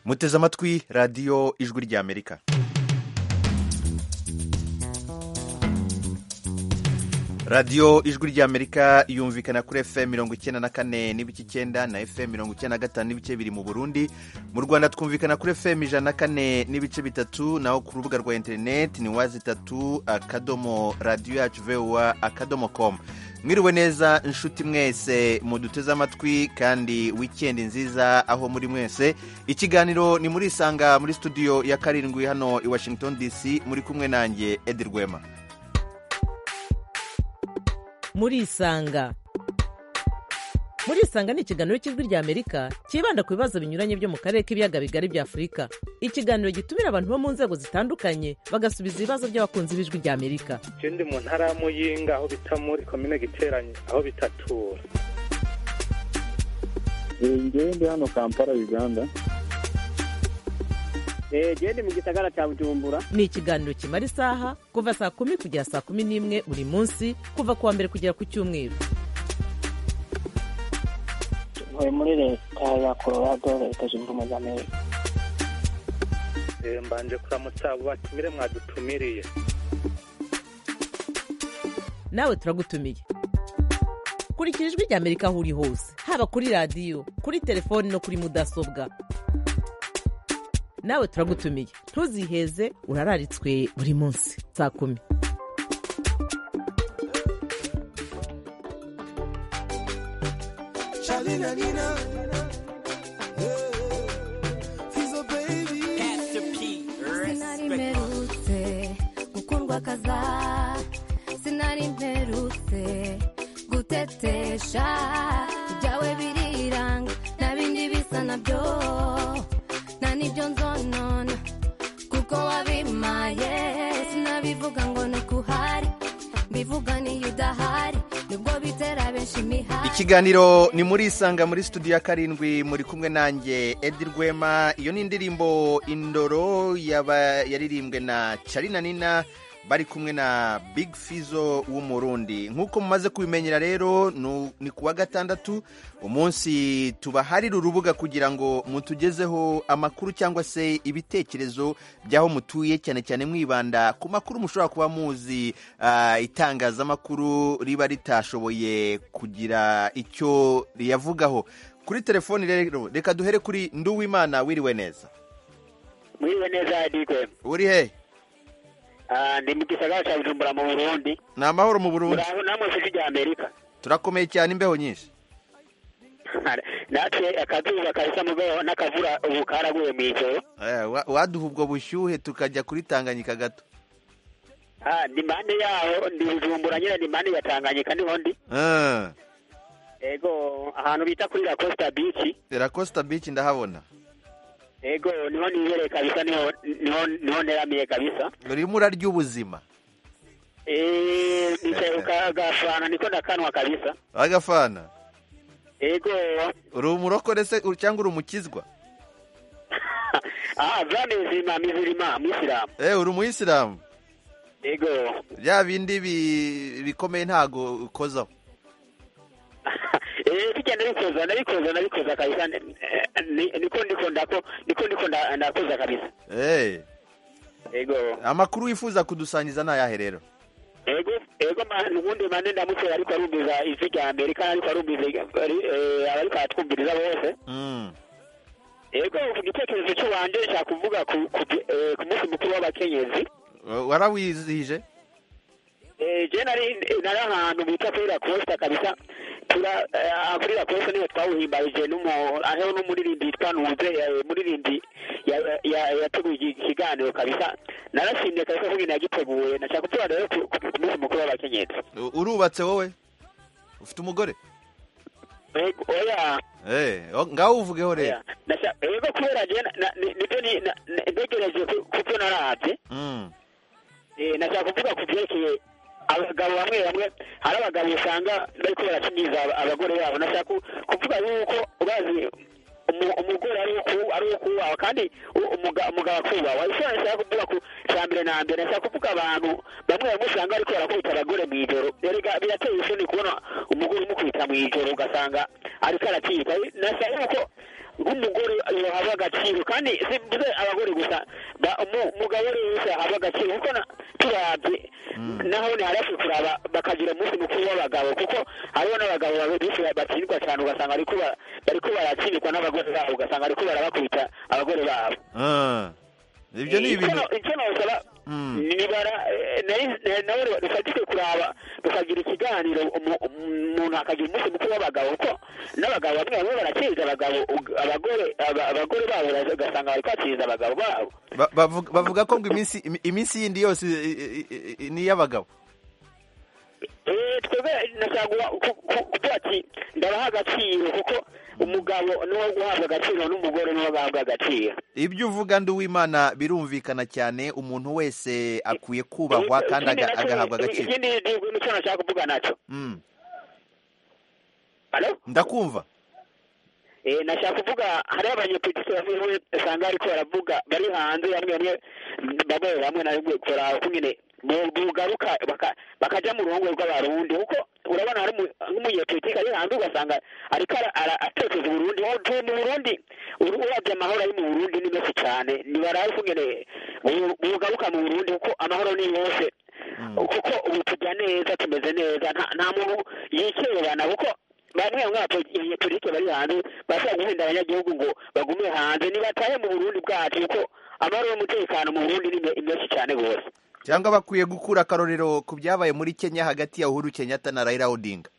muteze amatwi radiyo ijwi ry'amerika radiyo ijwi ry'amerika yumvikana kuri fm mirongo icyenda na kane n'ibice icyenda na fm mirongo icyenda na gatanu n'ibice biri mu burundi mu rwanda twumvikana kuri fm ijana na kane n'ibice bitatu naho ku rubuga rwa interineti ni wazi itatu akadomo radiyo yacu vewa akadomo komu mwiriwe neza inshuti mwese muduteze amatwi kandi wikendi nziza aho muri mwese ikiganiro ni muri isanga muri studio ya karindwi hano i washington dc muri kumwe nanjye edi rwema muri isanga muri isanga ni ikiganiro cy'ijwi ry'amerika cyibanda ku bibazo binyuranye byo mu karere k'ibiyaga bigari bya afurika ikiganiro gitumira abantu bo mu nzego zitandukanye bagasubiza ibibazo by'abakunzi b'ijwi ry'amerika ndi mu ntara ya muyinga aho bita muri komine giteranye aho bitatura ngewe ndi hano kampala uganda gende mu gisagara cya bujumbura ni ikiganiro kimara isaha kuva saa kumi kugera saa kumi n'imwe buri munsi kuva ku wa mbere kugera ku cyumweru ntuye muri leta ya colorado leta zunze ubumwe za amerika mbanje kuramutsa abo batumire mwadutumiriye nawe turagutumiye kurikira ijwi ry'amerika aho uri hose haba kuri radiyo kuri telefoni no kuri mudasobwa nawe turagutumiye ntuziheze urararitswe buri munsi saa kumi sinari mperutse gukundwa kaza sinari mperutse gutetesha ibyawe biriranga nta bindi bisa nabyo nta n'ibyo nzonona kuko wabimaye sinabivuga ngo ni ukuhari mbivuga niyo udahari nibwo bitera benshi imihari ikiganiro ni muri isanga muri studio ya karindwi muri kumwe nanjye edi rwema iyo ni indirimbo indoro yaba yaririmbwe na carina nina bari kumwe na big fizo w'umurundi nk'uko mumaze kubimenyera rero nu- ni ku wa gatandatu umunsi tubaharira urubuga kugira ngo mutugezeho amakuru cyangwa se ibitekerezo by'aho mutuye cyane cyane mwibanda ku makuru mushobora kuba muzi ah, itangazamakuru riba ritashoboye kugira icyo riyavugaho kuri telefoni rero reka duhere kuri nduwimana wiriwe neza mwiriwe neza adigwe uri he ndi mu gisagara cya bujumbura mu burundi ni amahoro mu burundi muraho namwe mu ijwi ry'amerika turakomeye cyane imbeho nyinshi natwe akazuba kabisa mu beho n'akavura ubu karaguye mu ijoro Eh, wa- waduha ubwo bushyuhe tukajya kuri tanganyika gato Ah, ni mande yaho ndi bujumbura nyine ni mande ya tanganyika niho ndi Ah, ego ahantu bita kuri la costa beach Lacosta beach ndahabona ego niho nibereye kabisa niho niho niho neramiye kabisa urimo urarya ubuzima Eh, nicaye ku kagafana niko ndakanwa kabisa agafana ego uri umurokore se u- cyangwa uri umukizwa ah vamizima mizirima mwisilamu eh uri umuyisilamu ego bya bindi bi- bikomeye ntago ukozaho Eh, bijya ndabikoza ndabikoza ndabikoza kabisa Eh, ni- niko ndiko ndako niko ndiko nda- ndakoza kabisa eh ego amakuru wifuza kudusangiza ni ayahe rero ego ego ma- nubundi mane ndamutse ariko arumviza ijwi rya amerika ariko arumviza ari- eh, abariko aratwumviriza bose Mm, ego ku gitekerezo cy'uwanje nshaka kuvuga ku ku eh, ku munsi mukuru w'abakenyezi wa- warawizihije Eh, je nari nari ahantu bita kuri la costa kabisa tura eh, kuri la costa niho twawuhimbarije n'umu aho n'umuririmbi yitwa nuze eh, muririmbi ya- ya- yateguye iki- ikiganiro kabisa narashimye kabisa kubwira yagiteguye nashaka kuvuga rero ku ku- ku munsi mukuru w'abakenyezi U- urubatse wowe ufite umugore Ego, oya eh o- ngaho uvugeho rero Yeah. Nasha- ego kubera je na- na- ni- nibyo ni- na- na- ntegereje ku- ku byo naravye Mm, Eh, nashaka kuvuga ku vyerekeye abagabo bamwe bamwe hari abagabo usanga bariko baracimiza aba- abagore babo nashaka ku- kuvuga yuko ubazi umu- umugore ari uku- ari ukubaha kandi u- umuga- umugabo akubahwa icyo nashaka kuvuga ku ca mbere na mbere nashaka kuvuga abantu bamwe bamwe usanga bariko barakubita abagore mw'ijoro erega birateye isoni kubona umugore umukubita mw'ijoro ugasanga ariko aratiga nashaka yuko nk'umugore yohabwa agaciro kandi si mvuze abagore gusa ba- umu- umugabo rero wese yahabwa agaciro kuko na- turabye naho ni harafi kuraba bakagira umunsi mukuru w'abagabo kuko hariho n'abagabo benshi batsindwa cyane ugasanga ariko bariko baratsindwa n'abagore babo ugasanga ariko barabakubita abagore babo Ah. ibyo ni ibintu Icyo- icyo nawusaba Mm. ni bara eh, nayi- na- nawe rufatike kuraba rukagira ikiganiro umu- umuntu akagira umunsi mukuru w'abagabo kuko n'abagabo bamwe bamwe baraciza abagabo ug- abagore aba- abagore babo baraza- ugasanga bari kwaciza abagabo babo ba- bavuga- bavuga ko ngo iminsi imi- iminsi yindi yose i- i- i- i- ni iy'abagabo Eh, twebwe nashaka ku- ku- kuvuga ati ndabaha agaciro kuko umugabo niwo guhabwa agaciro n'umugore niwo guhabwa agaciro ibyo uvuga ndi uwimana birumvikana cyane umuntu wese akwiye kubahwa kandi aga- Ikindi nacyo- agahabwa agaciro ikindi ni- nicyo nashaka kuvuga nacyo Mm. Hello? ndakumva Eh, nashaka kuvuga hariho abanyepolitiki bamwe bamwe usanga ariko baravuga bari hanze bamwe bamwe bamwe bamwe na bamwe kora kumwe bugaruka baka- bakaja mu ruhongore rw'abarundi kuko urabona hari umu- nk'umunyepolitiki ari hanze ugasanga ariko ara- ara- atoteza uburundi Ubu tuye mu burundi Uru- uravye amahoro ari mu burundi ni menshi cane nibarazi kungene bu- bugaruka mu burundi kuko amahoro ni yose kuko ubu tujya neza tumeze neza nta- nta muntu yikerebana kuko bamwe bamwe abanyepolitike bari hanze bashobora guhenda abanyagihugu ngo bagume hanze nibatahe mu burundi bwacu kuko amahoro n'umutekano mu burundi ni me- ni menshi cyane rwose cyangwa bakwiye gukura akarorero ku byabaye muri kenya hagati ya uhuru kenyatta na raila odinga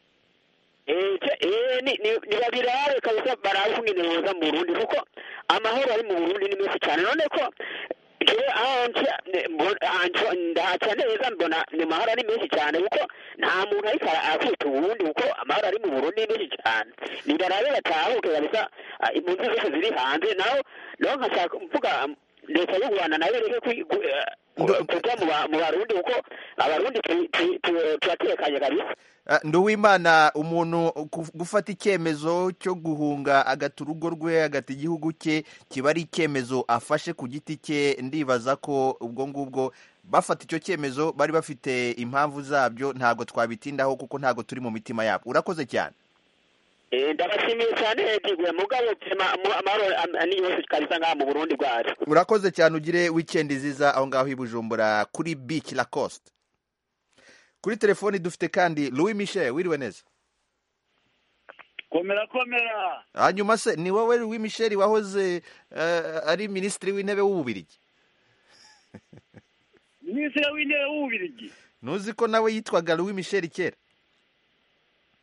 Eh, ce- eh, ni- ni- nibabirabe kabisa barabe ukungene boza mu burundi kuko amahoro ari mu burundi ni menshi cyane none ko jewe aho nca- ne- mbo- aha nca- ndahaca neza mbona ni amahoro ari menshi cyane kuko nta muntu ariko ara- arakubita uburundi kuko amahoro ari mu burundi ni menshi cyane nibarabe batahuke kabisa ah, impunzi zose ziri hanze naho naho nkashaka mvuga um, leta y'u rwanda nayo ireke kwi- gu- eh, Ndo- kuja mu ba- mu barundi kuko abarundi tu- tu- tu- turatekanye kabisa Ah, ndi uwimana umuntu ku- gufata icyemezo cyo guhunga agata urugo rwe agata igihugu cye kiba ari icyemezo afashe ku giti cye ndibaza ko ubwo ngubwo bafata icyo cyemezo bari bafite impamvu zabyo ntabwo twabitindaho kuko ntabwo turi mu mitima yabo urakoze cyane Eh, ndabashimiye cyane yegiguye mugabo tema- mu- amahoro am- ni yose kabisa ngaha mu burundi bwacu urakoze cyane ugire wikendi nziza aho ngaho i bujumbura kuri bic lacoste kuri telefoni dufite kandi louis michel wiriwe neza komera komera hanyuma se ni wowe louis michel wahoze eh, ari minisitiri w'intebe w'ububirigi minisitiri w'intebe w'ububirigi ntuzi ko nawe yitwaga louis michel kera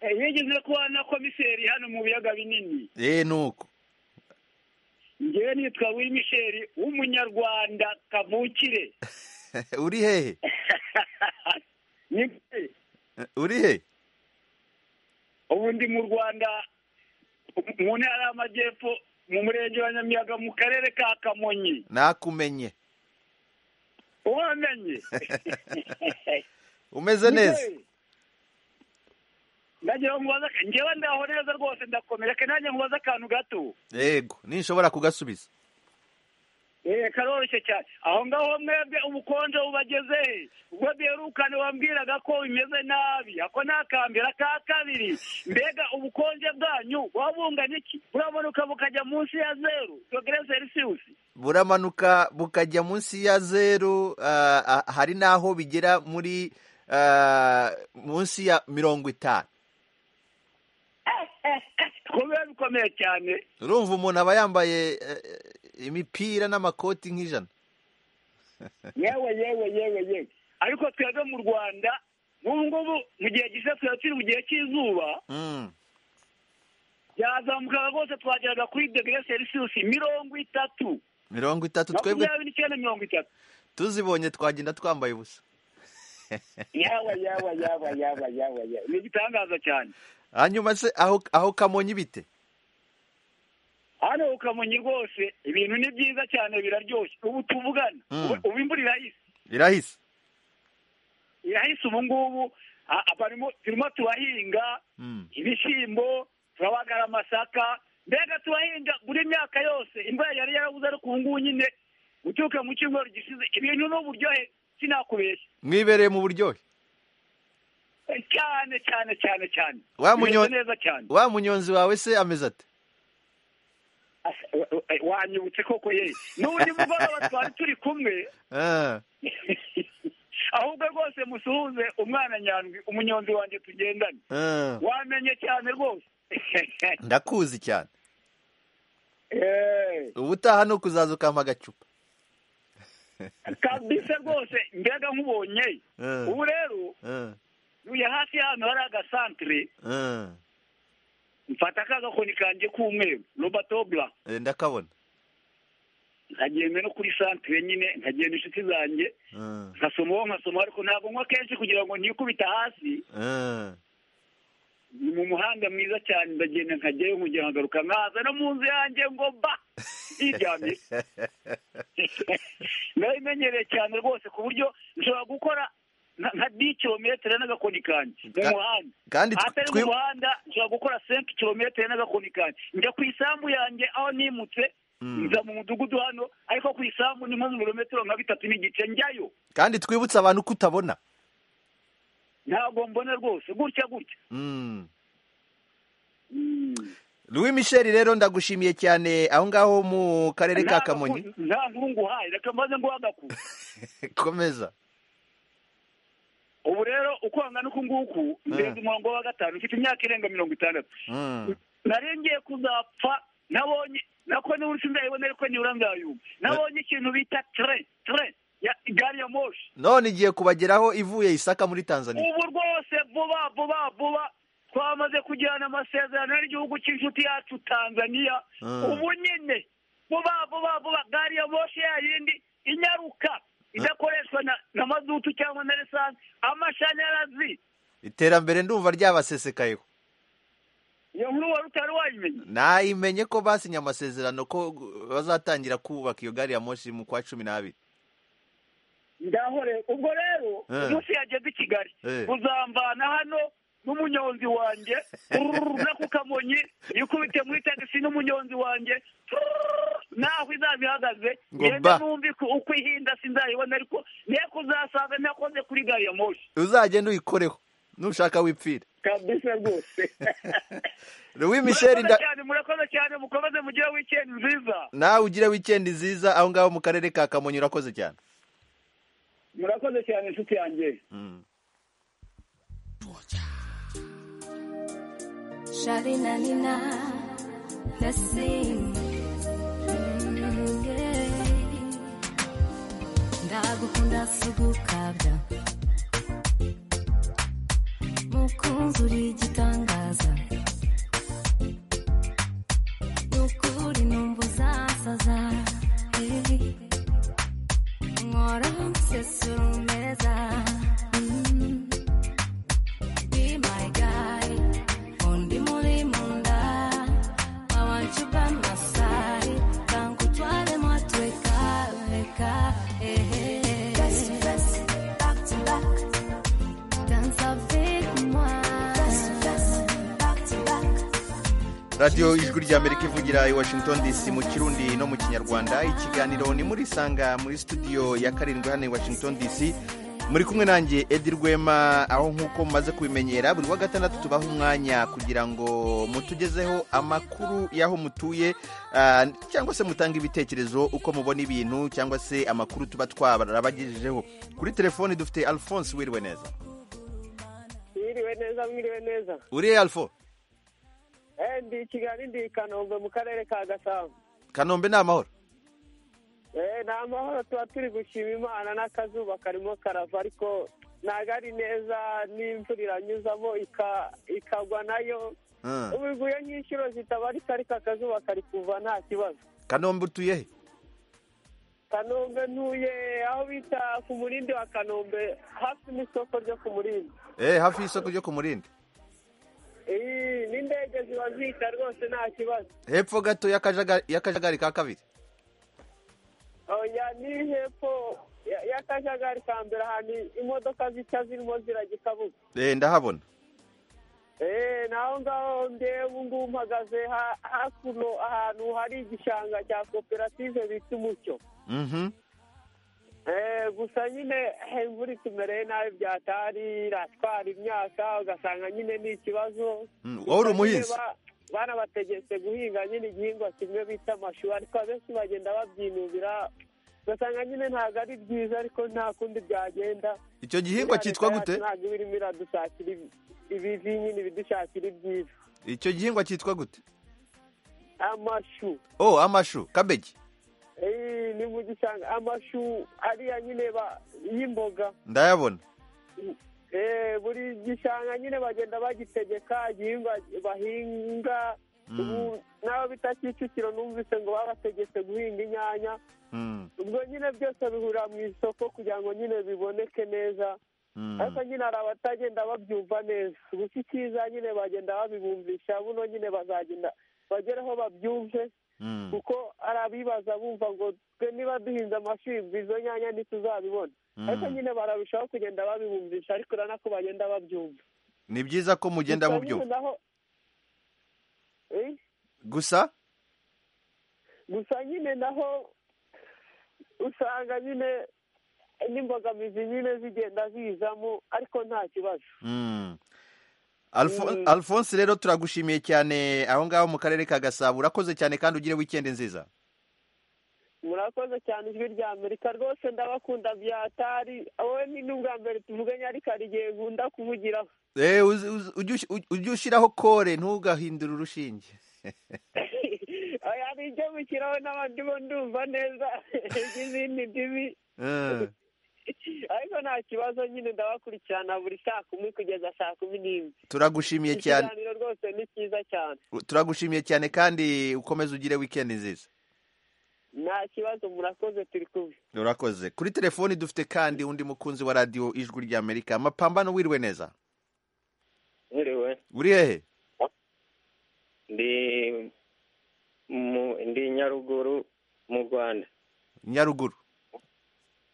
Eh, yigeze kuba na komiseri hano mu biyaga binini eee nuko ngewe nitwa wimisheri w'umunyarwanda kavukire uri hehe Ni- uri he ubu ndi mu rwanda mu ntara y'amajyepfo mu murenge wa nyamiyaga mu karere ka kamonyi nakumenye wamenye umeze neza ndagira ngo mubaze ngewe ndaho neza rwose ndakomeye reka nanjye nkubaze akantu gato yego ninshobora kugasubiza Eh, karoroshye cyane aho ngaho mwebwe ubukonje bubageze he ubwo bwerukane wambwiraga ko bimeze nabi ako ni akambera ka kabiri mbega ubukonje bwanyu wabungana iki buramunuka bukajya munsi ya zeru dogere selisiyusi buramanuka bukajya munsi ya zeru ah, ah, hari n'aho bigera muri ah, munsi ya mirongo itanu kubiba bikomeye cyane urumva umuntu aba yambaye eh, eh, imipira n'amakoti nk'ijana yewe yewe yewe yewe ariko twebwe mu rwanda n'ubu ngubu mu gihe gisa twaba turi mu gihe cy'izuba Mm. byazamukaga rwose twageraga kuri dogere selisiyusi mirongo itatu mirongo itatu twebwe makumyabiri n'icyenda mirongo itatu tuzibonye twagenda twambaye ubusa yaba yaba yaba yaba yaba yaba ni igitangaza cyane hanyuma se aho aho kamonyi bite hano ukamonyi rwose ibintu ni byiza cyane biraryoshye ubu tuvugana Mm. ubu- ubu imvura irahise birahise irahise ubu ngubu a- a- barimo turimo turahinga Mm. ibishyimbo turabagara amasaka mbega turahinga buri myaka yose imvura yari yarabuze ariko ubu ngubu nyine uturuka mu cyumweru gishize ibintu ni uburyohe sinakubeshya mwibereye mu buryohe Eh, cyane cyane cyane cyane Wa Bimeze munyo- neza cyane wa munyonzi wawe se ameze ate wayi wanyibutse koko ye n'ubundi mugoroba twari turi kumwe Ah, ahubwo rwose musuhuze umwana nyandwi umunyonzi wanjye tugendane ah. wamenye cyane rwose ndakuzi cyane Eh, ubutaha ni ukuzaza ukampa agacupa kabisa rwose mbega nk'ubonye Ah, ubu rero ah, uyu hafi y'ahantu hari agasantere ah. mfata ka gakoni kanjye k'umweru robatobura Eh, ndakabona nkagenda no kuri santere nyine nkagenda inshuti zanjye Ah, nkasomaho nkasomaho ariko ntabwo nywa kenshi kugira ngo ntikubita hasi ah. ni mu muhanda mwiza cyane ndagenda nkajyayo nkongera nkagaruka nkaza no mu nzu yanjye ngo ba ntiryamye narabimenyereye cyane rwose ku buryo nshobora gukora nka- nka di kilometero n'agakoni kanjye mu Ka- muhanda kandi tw- ahatari twi- mu muhanda nshobora gukora senke kilometero n'agakoni kanjye njya ku isambu yanjye aho nimutse Mm. nza mu mudugudu hano ariko ku isambu ni nko mu birometero nka bitatu n'igice njyayo kandi twibutse abantu ko utabona ntabwo mbona rwose gutya gutya Mm. Mm. louis michel rero ndagushimiye cyane aho ngaho mu karere ka Nta kamonyi gaku- nta nkuru nguhaye reka maze nguhagaku komeza ubu rero uko hangana uku nguku ndenze umurongo wa gatanu mfite imyaka irenga mirongo itandatu Mm. narengeye kuzapfa nabonye nako niba uri sindayibona ariko nibura nzayumva nabonye ikintu bita tre tre ya gari ya moshi none igiye kubageraho ivuye isaka muri tanzania ubu rwose vuba vuba vuba twamaze kugirana amasezerano n'igihugu cy'inshuti yacu tanzania Mm. ubu nyine vuba vuba vuba gari ya moshi ya yindi inyaruka idakoreshwa na, na mazutu cyangwa na lisansi amashanyarazi iterambere ndumva ryabasesekayeho iyo nkuru wari utari wayimenya nayimenye ko basinye amasezerano ko bazatangira kubaka iyo gari ya moshi mu kwa cumi n'abiri ndahore ubwo rero Eh. umunsi yageze i kigali Eh. uzamvana hano n'umunyonzi wanjye ururura ku kamonyi yikubite muri tagisi n'umunyonzi wanjye Tururururu, naho izaba ihagaze Ngo ngende ba. numve ko- uko ihinda sinzayibona ariko niyo kuzasanga ntakoze kuri gari ya moshi uzagende uyikoreho nushaka wipfire kabisa rwose louis michel murakoze nda- cyane murakoze cyane mukomeze mugire wikendi nziza nawe ugire wikendi nziza aho ngaho mu karere ka kamonyi urakoze cyane murakoze cyane inshuti yanjye Mm. Shari na nina the same Mm, yeah. ndagukunda sugukabya mukunzi uri igitangaza ukuri numva uzasaza Eh. nkora musesuru meza Mm. Be my guy, undi muri munda. I want you by my side, tangu twale mwatweka weka. eh, eh, eh. Danza with mine. radiyo ijwi ry'amerika ivugira i washington dc mu kirundi no mu kinyarwanda ikiganiro ni muri sanga muri studio ya karindwi hano i washington dc muri kumwe nanjye edi rwema aho nk'uko mumaze kubimenyera buri wa gatandatu tubaha umwanya kugira ngo mutugezeho amakuru y'aho mutuye ah, cyangwa se mutange ibitekerezo uko mubona ibintu cyangwa se amakuru tuba twarabagejejeho kuri telefoni dufite alphonse wiriwe neza mwiriwe neza mwiriwe neza uriye alfo Eh, ndi i kigali ndi i kanombe mu karere ka gasabo kanombe ni amahoro Eh, ni amahoro tuba turi gushima imana n'akazuba karimo karava ariko ntabwo ari neza n'imvura iranyuzamo ika- ikagwa nayo Ah. ubu iguye nk'inshuro zitabarika ariko akazuba kari kuva nta kibazo kanombe utuye he kanombe ntuye aho bita ku murindi wa kanombe hafi n'isoko ryo ku murindi Eh, hafi y'isoko ryo ku murindi Eh, n'indege ziba zihita rwose nta kibazo hepfo gato y'akajaga- y'akajagari ka kabiri oya ni hepfo ya- y'akajagari ka mbere ahantu imodoka zica zirimo zirajya i kabuga Eh, ndahabona eee naho ngaho ndewe ngubu mpagaze ha- hakuno ahantu hari igishanga cya koperative bita umucyo Mhm. eee gusa nyine eh, imvura itumereye nabi byatari iratwara imyaka ugasanga nyine ni ikibazo Mm, wowe uri umuhinzi? Gusa nyine ba- banabategetse guhinga nyine igihingwa kimwe bita amashu ariko abenshi bagenda babyinubira ugasanga nyine ntabwo ari byiza ariko nta kundi byagenda icyo gihingwa cyitwa Leta yacu gute ntabwo iba irimo iradusakira ibi- ibivi nyine ibidushakira ibyiza icyo gihingwa cyitwa gute amashu oh amashu kabeji Eh, ni mu gishanga amashu ariya nyine ba- y'imboga ndayabona Eh, buri gishanga nyine bagenda bagitegeka igihingwa bahinga Mm. ubu nawe bita kicukiro numvise ngo babategetse guhinga inyanya Mm, ubwo nyine byose bihurira mu isoko kugira ngo nyine biboneke neza mm. ariko nyine hari abatagenda babyumva neza gusa icyiza nyine bagenda babibumvisha buno nyine bazagenda bagere aho babyumve Mm. kuko hari abibaza bumva ngo twe niba duhinze amashuri izo nyanya ntituzabibona Mm. ariko nyine bararushaho kugenda babibumvisha ariko urabona ko bagenda babyumva ni byiza ko mugenda mu Gusa byo nyine naho Eh, gusa gusa nyine naho usanga nyine n'imbogamizi nyine zigenda zizamo ariko nta kibazo Mm. Alfo- Mm. alphonse rero turagushimiye cyane aho ngaho mu karere ka gasabo urakoze cyane kandi ugire wikendi nziza murakoze cyane ijwi rya amerika rwose ndabakunda byatari wowe ni n'ubwa mbere tuvuganye ariko hari igihe nkunda kuvugiraho Eh, uzi- uzi- ujye ush- uj- ujye ushyiraho kore ntugahindure urushinge oya ni icyo gushyiraho n'abandi bo ndumva neza n'izindi ndimi Eh, ariko nta kibazo nyine ndabakurikirana buri saa kumi kugeza saa kumi n'imwe turagushimiye cyane ikiganiro rwose ni cyiza cyane turagushimiye cyane kandi ukomeze ugire wikendi nziza nta kibazo murakoze turi kumwe urakoze kuri telefoni dufite kandi undi mukunzi wa radiyo ijwi ry'amerika amapambano wiriwe neza nkiriwe uri hehe ndi mu ndi nyaruguru mu rwanda nyaruguru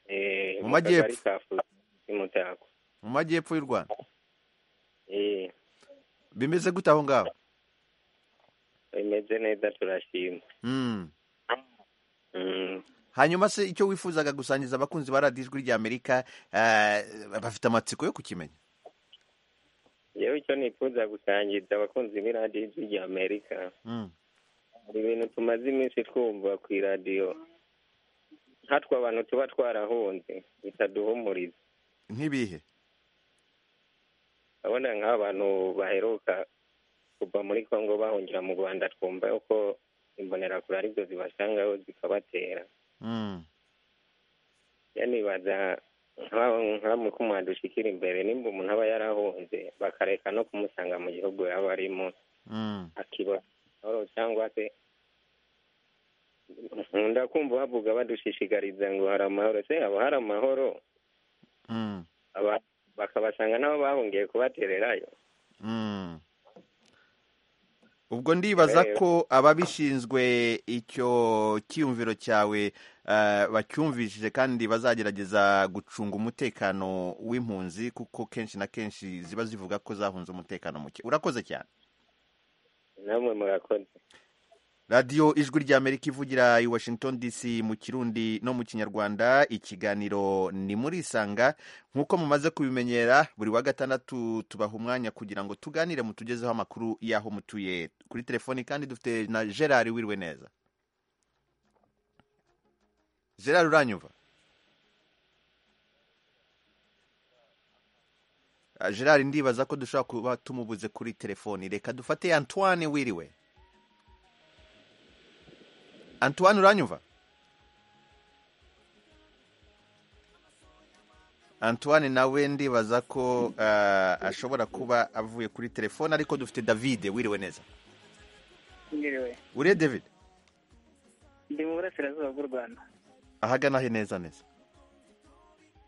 Eh, Mu majyepfo. kagari ka Fuzi, i mutako mu majyepfo y'u rwanda Eh, bimeze gute aho ngaho bimeze neza turashima Mm. Mm. hanyuma se icyo wifuzaga gusangiza abakunzi ba radiyo ijwi ry'amerika eh, bafite amatsiko yo kukimenya yewe icyo nifuza gusangiza abakunzi b'iradiyo ijwi rya amerika Mm. hari ibintu tumaze iminsi twumva ku iradiyo hatwe abantu tuba twarahunze bitaduhumuriza nk'ibihe urabona nk'abantu baheruka kuva muri congo bahungira mu rwanda twumva yuko imbonerakure ari byo zibasangaho zikabatera Mm. ya nibaza nka- nka mukuma dushikira imbere nimba umuntu aba yarahunze bakareka no kumusanga mu gihugu yaba arimo Mm. akiba amahoro cyangwa se nkunda kumva bavuga badushishikariza ngo hari amahoro se haba hari amahoro Mm. aba- bakabasanga nabo bahungiye kubatererayo Mm. ubwo ndibaza Eh. ko ababishinzwe icyo cyiyumviro cyawe eh, bacyumvishije kandi bazagerageza gucunga umutekano w'impunzi kuko kenshi na kenshi ziba zivuga ko zahunze umutekano muke urakoze cyane namwe murakoze radiyo ijwi ry'amerika ivugira i washington dc mu kirundi no mu kinyarwanda ikiganiro ni muri isanga nk'uko mumaze kubimenyera buri wa gatandatu tubaha umwanya kugira ngo tuganire mutugezeho amakuru y'aho mutuye kuri telefoni kandi dufite na gerard wiriwe neza gerard uranyumva Ah, gerard ndibaza ko dushobora kuba tumubuze kuri telefoni reka dufate antoine wiriwe antoine uranyumva antoine nawe ndibaza ko eh, ashobora kuba avuye kuri telefone ariko dufite david wiriwe neza Mwiriwe. uriye david Ndi mu burasirazuba bw'u Rwanda, ahagana he neza neza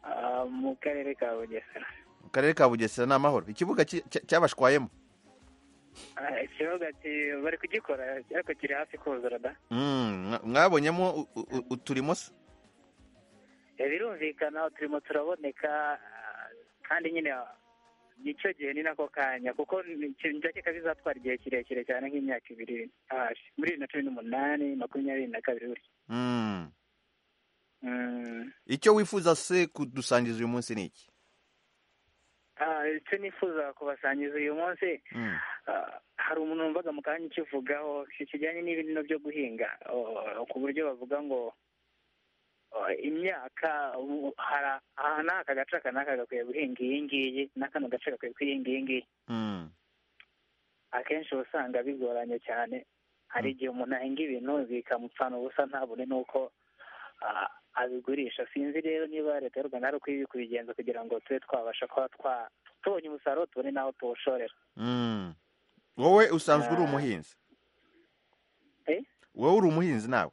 ah, mu karere ka Bugesera. mu karere ka bugesera ni amahoro ikibuga cy- cy- cyabashwayemo Ah, Ikibuga ki- bari kugikora ariko kiri hafi kuzura da. Mm, mwa- mwabonyemo u- u- u- uturimo se Eh, Birumvikana turimo turaboneka ah, kandi nyine nicyo gihe ni nako kanya kuko ndakeka bizatwara igihe kirekire cyane nk'imyaka ibiri ahashe muri bibiri na cumi n'umunani makumyabiri na kabiri gutya Mm. Mm, icyo wifuza se kudusangiza uyu munsi ni iki Ah, icyo nifuza kubasangiza uyu munsi Mm. ah, hari umuntu wumvaga mu kanya ukivugaho kijyanye n'ibintu byo guhinga oh, ku buryo bavuga ngo oh, imyaka ubu hari aha n'aka gace aka n'aka gakwiye guhinga iyi ngiyi n'akano gace gakwiye guhinga iyi ngiyi Mm. akenshi uba usanga bigoranye cyane hari igihe umuntu ahinga ibintu bikamupfana ubusa ntabone n'uko ah, abigurisha sinzi rero niba leta y'u rwanda hari uko iri kubigenza kugira ngo tube twabasha kuba twa tubonye umusaruro tubone n'aho tuwushorera Mm. wowe usanzwe uri umuhinzi Eh? wowe uri umuhinzi nawe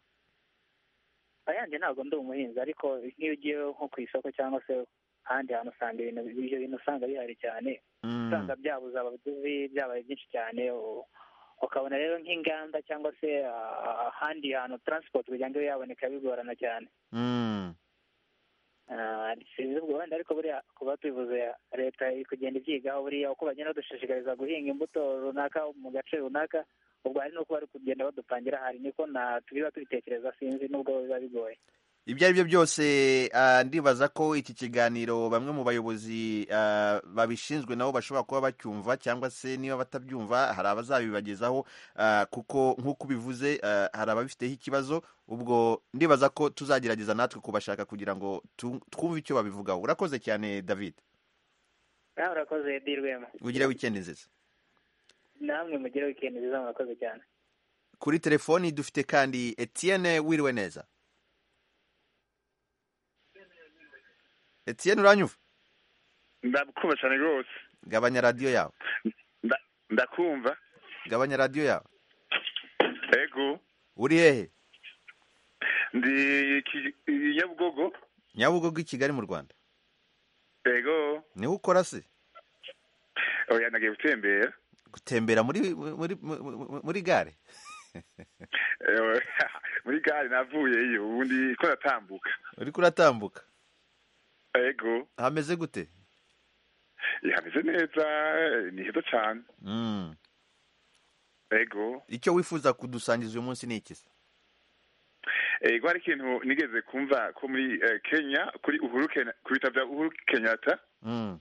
ayanjye ntabwo ndi umuhinzi ariko nk'iyo ugiye nko ku isoko cyangwa se ahandi hantu usanga ibintu ibyo bintu usanga bihari cyane Mm. usanga byabuze abaguzi byabaye byinshi cyane u- ukabona rero nk'inganda cyangwa se ah, ahandi hantu taransipoti kugira ngo ibe yaboneka bigorana cyane Mm. Ah, sinzi ubwo wenda ariko buriya kuba tubivuze leta iri kugenda ibyigaho buriya uko bagenda badushishikariza guhinga imbuto runaka mu gace runaka ubwo hari n'uko bari kugenda badupangira ahari niko na tubiba tubitekereza sinzi n'ubwo biba bigoye ibyo ari byo byose ah, ndibaza ko iki kiganiro bamwe mu bayobozi ah, babishinzwe nabo bashobora kuba bacyumva cyangwa se niba batabyumva hari abazabibagezaho ah, kuko nk'uko ubivuze ah, hari ababifiteho ikibazo ubwo ndibaza ko tuzagerageza natwe kubashaka kugira ngo tu- twumve icyo babivugaho urakoze cyane david nawe urakoze edi rwema ugire wikendi nziza namwe mugire wikendi nziza murakoze cyane kuri telefoni dufite kandi etienne wiriwe neza etienne uranyumva ndakumva cyane rwose gabanya radiyo yawe Nda- ndakumva gabanya radiyo yawe ego uri hehe ndi Ki- nyabugogo nyabugogo i kigali mu rwanda ego niwe ukora se oya nagiye gutembera gutembera muri muri muri- muri gare Eh, muri gare navuyeyo ubundi ko natambuka uri kuratambuka ego hameze gute Eh, hameze neza eh, ni heza cyane Mm. ego icyo wifuza kudusangiza uyu munsi ni iki se ego hari ikintu nigeze kumva ko muri eh, kenya kuri uhuru Kenya- ku bitaro bya uhuru kenyatta Mm.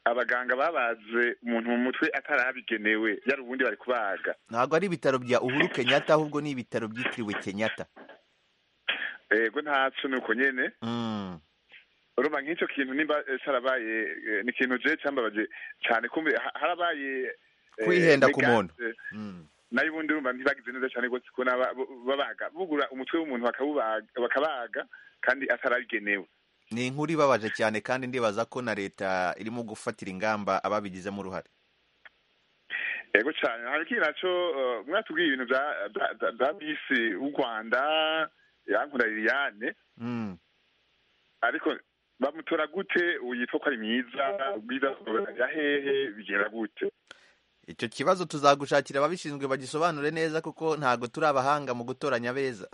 abaganga babaze umuntu mu mutwe atarabigenewe yari ubundi bari kubaga ntabwo ari ibitaro bya uhuru kenyatta ahubwo ni ibitaro byitiriwe kenyatta ego ntacyo ni uko nyene Mm. urumva nk'icyo kintu nimba eh, carabaye eh, ni ikintu je cyambabaje cyane kumbe ha- harabaye eh, Kwihenda ku negance, muntu. eh, Mm. nayo ubundi urumva ntibagize neza cyane rwose kubona ba- bo- babaga bugura umutwe w'umuntu bakabubaga- bakabaga kandi atarabigenewe ni inkuru ibabaje cyane kandi ndibaza ko na leta irimo gufatira ingamba ababigizemo uruhare yego cyane hari ikindi naco eh, mwatubwiye ibintu bya- bya- bya- bya bisi w'u rwanda yankunda liliane Mm. ariko bamutora gute uyitwa ko ari mwiza ubwiza ya hehe bigenda gute icyo kibazo tuzagushakira ababishinzwe bagisobanure neza kuko ntabwo turi abahanga mu gutoranya beza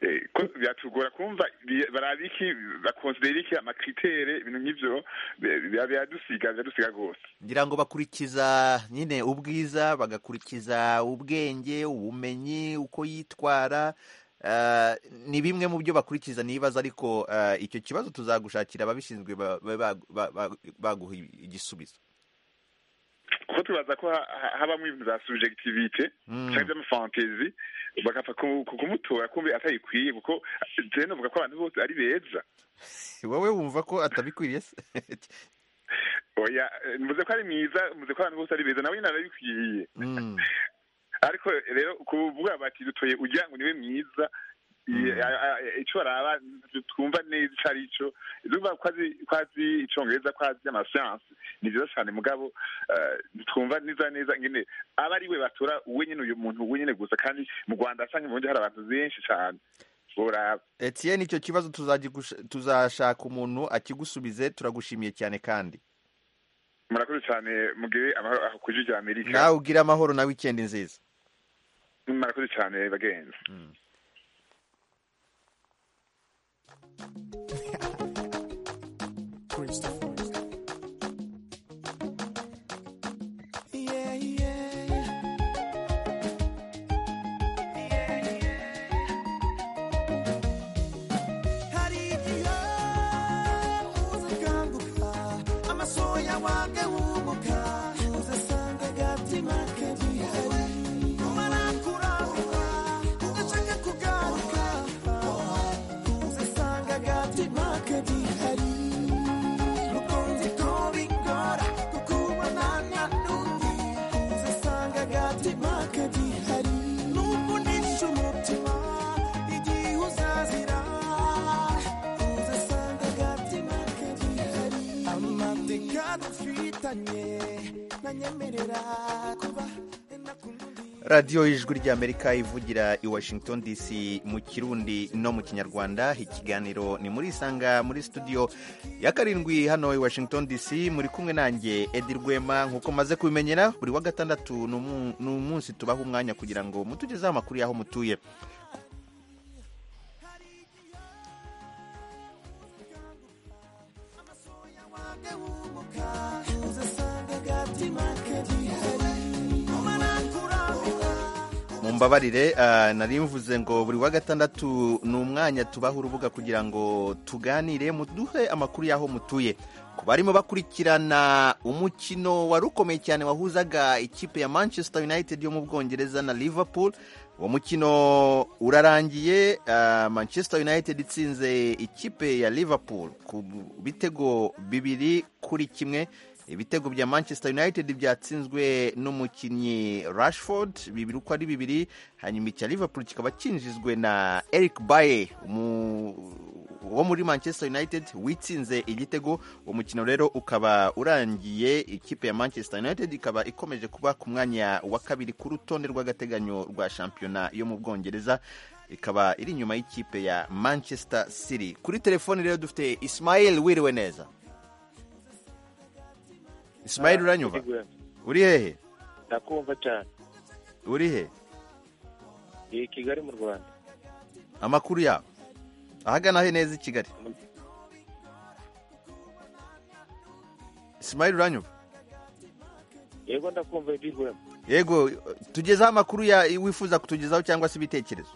Eh, ko byatugora kumva bi- barabe iki bakonsidera iki amakritere ibintu nk'ivyo bi- bi- biradusiga biradusiga rwose ngira ngo bakurikiza nyine ubwiza bagakurikiza ubwenge ubumenyi uko yitwara eh, ni bimwe mu byo bakurikiza nibaza ariko eh, icyo kibazo tuzagushakira ababishinzwe ba- ba- ba- ba- ba- baguha igisubizo kuko tubaza ko ha- ha- habamwo ibintu vya subjectivite Mm. canke vy'amafantezi bagapfa ku- ku- kumutora kumbe atayikwiye kuko je novuga ko abantu bose ari beza wowe wumva ko atabikwiriye se oya eh, mvuze ko ari mwiza mvuze ko abantu bose ari beza nawe nyene arabikwiye Mm, ariko rero kuvuga bati dutoye ugira ngo niwe mwiza Mm. I- a- a- ico baraba twumva neza ico ari co urumva ko azi ko azi icongereza ko azi amasiyanse ni vyiza cane mugabo eh, ntitwumva neza neza ngene aba ari we batora uwe nyene uyu muntu uwe nyene gusa kandi mu rwanda asange mu bundi hari abantu benshi cane boraba Etienne icyo kibazo tuzagigusha- tuzashaka umuntu akigusubize turagushimiye cyane kandi murakoze cane mugire amahoro aho ku ijwi rya amerika nawe ugire amahoro na wikendi nziza murakoze cane bagenzi Hari igihe uza ukambura wange w'umuka uzasanga agatima ke gihari umara kuranguka ugashaka kugaruka uzasanga agatima ke gihari rukunzi tubikora kuko ubona nta n'undi uzasanga agatima ke gihari n'ubwo unishe umutima igihe uzazira uzasanga agatima ke gihari amateka dufitanye ntanyemerera kuba radiyo y'ijwi ry'amerika ivugira i washington dc mu kirundi no mu kinyarwanda ikiganiro ni muri isanga muri studio ya karindwi hano i washington dc muri kumwe nanjye edi rwema nk'uko maze kubimenyera buri wa gatandatu ni umu- ni umunsi tubaha umwanya kugira ngo mutugezeho amakuru y'aho mutuye uzasanga agatima ke gihari umara kuranguka mumbabarire ah, nari mvuze ngo buri wa gatandatu ni umwanya tubaha urubuga kugira ngo tuganire muduhe amakuru y'aho mutuye ku barimo bakurikirana umukino wari ukomeye cyane wahuzaga ikipe ya manchester united yo mu bwongereza na liverpool uwo mukino urarangiye ah, manchester united itsinze ikipe ya liverpool ku bitego bibiri kuri kimwe ibitego bya manchester united byatsinzwe n'umukinnyi rashford bibiri uko ari bibiri hanyuma icya liverpool kikaba cyinjizwe na eric baye wo muri manchester united witsinze igitego uwo mukino rero ukaba urangiye ikipe ya manchester united ikaba ikomeje kuba ku mwanya wa kabiri ku rutonde rw'agateganyo rwa shampiyona yo mu bwongereza ikaba iri inyuma y'ikipe ya manchester city kuri telefoni rero dufite ismail wiriwe neza ismail uranyumva uri hehe ndakumva cyane uri he iyi kigali mu rwanda amakuru yawe ahagana he neza i kigali ismail uranyumva yego ndakumva ibigwemo yego tugezeho amakuru ya wifuza kutugezaho cyangwa se ibitekerezo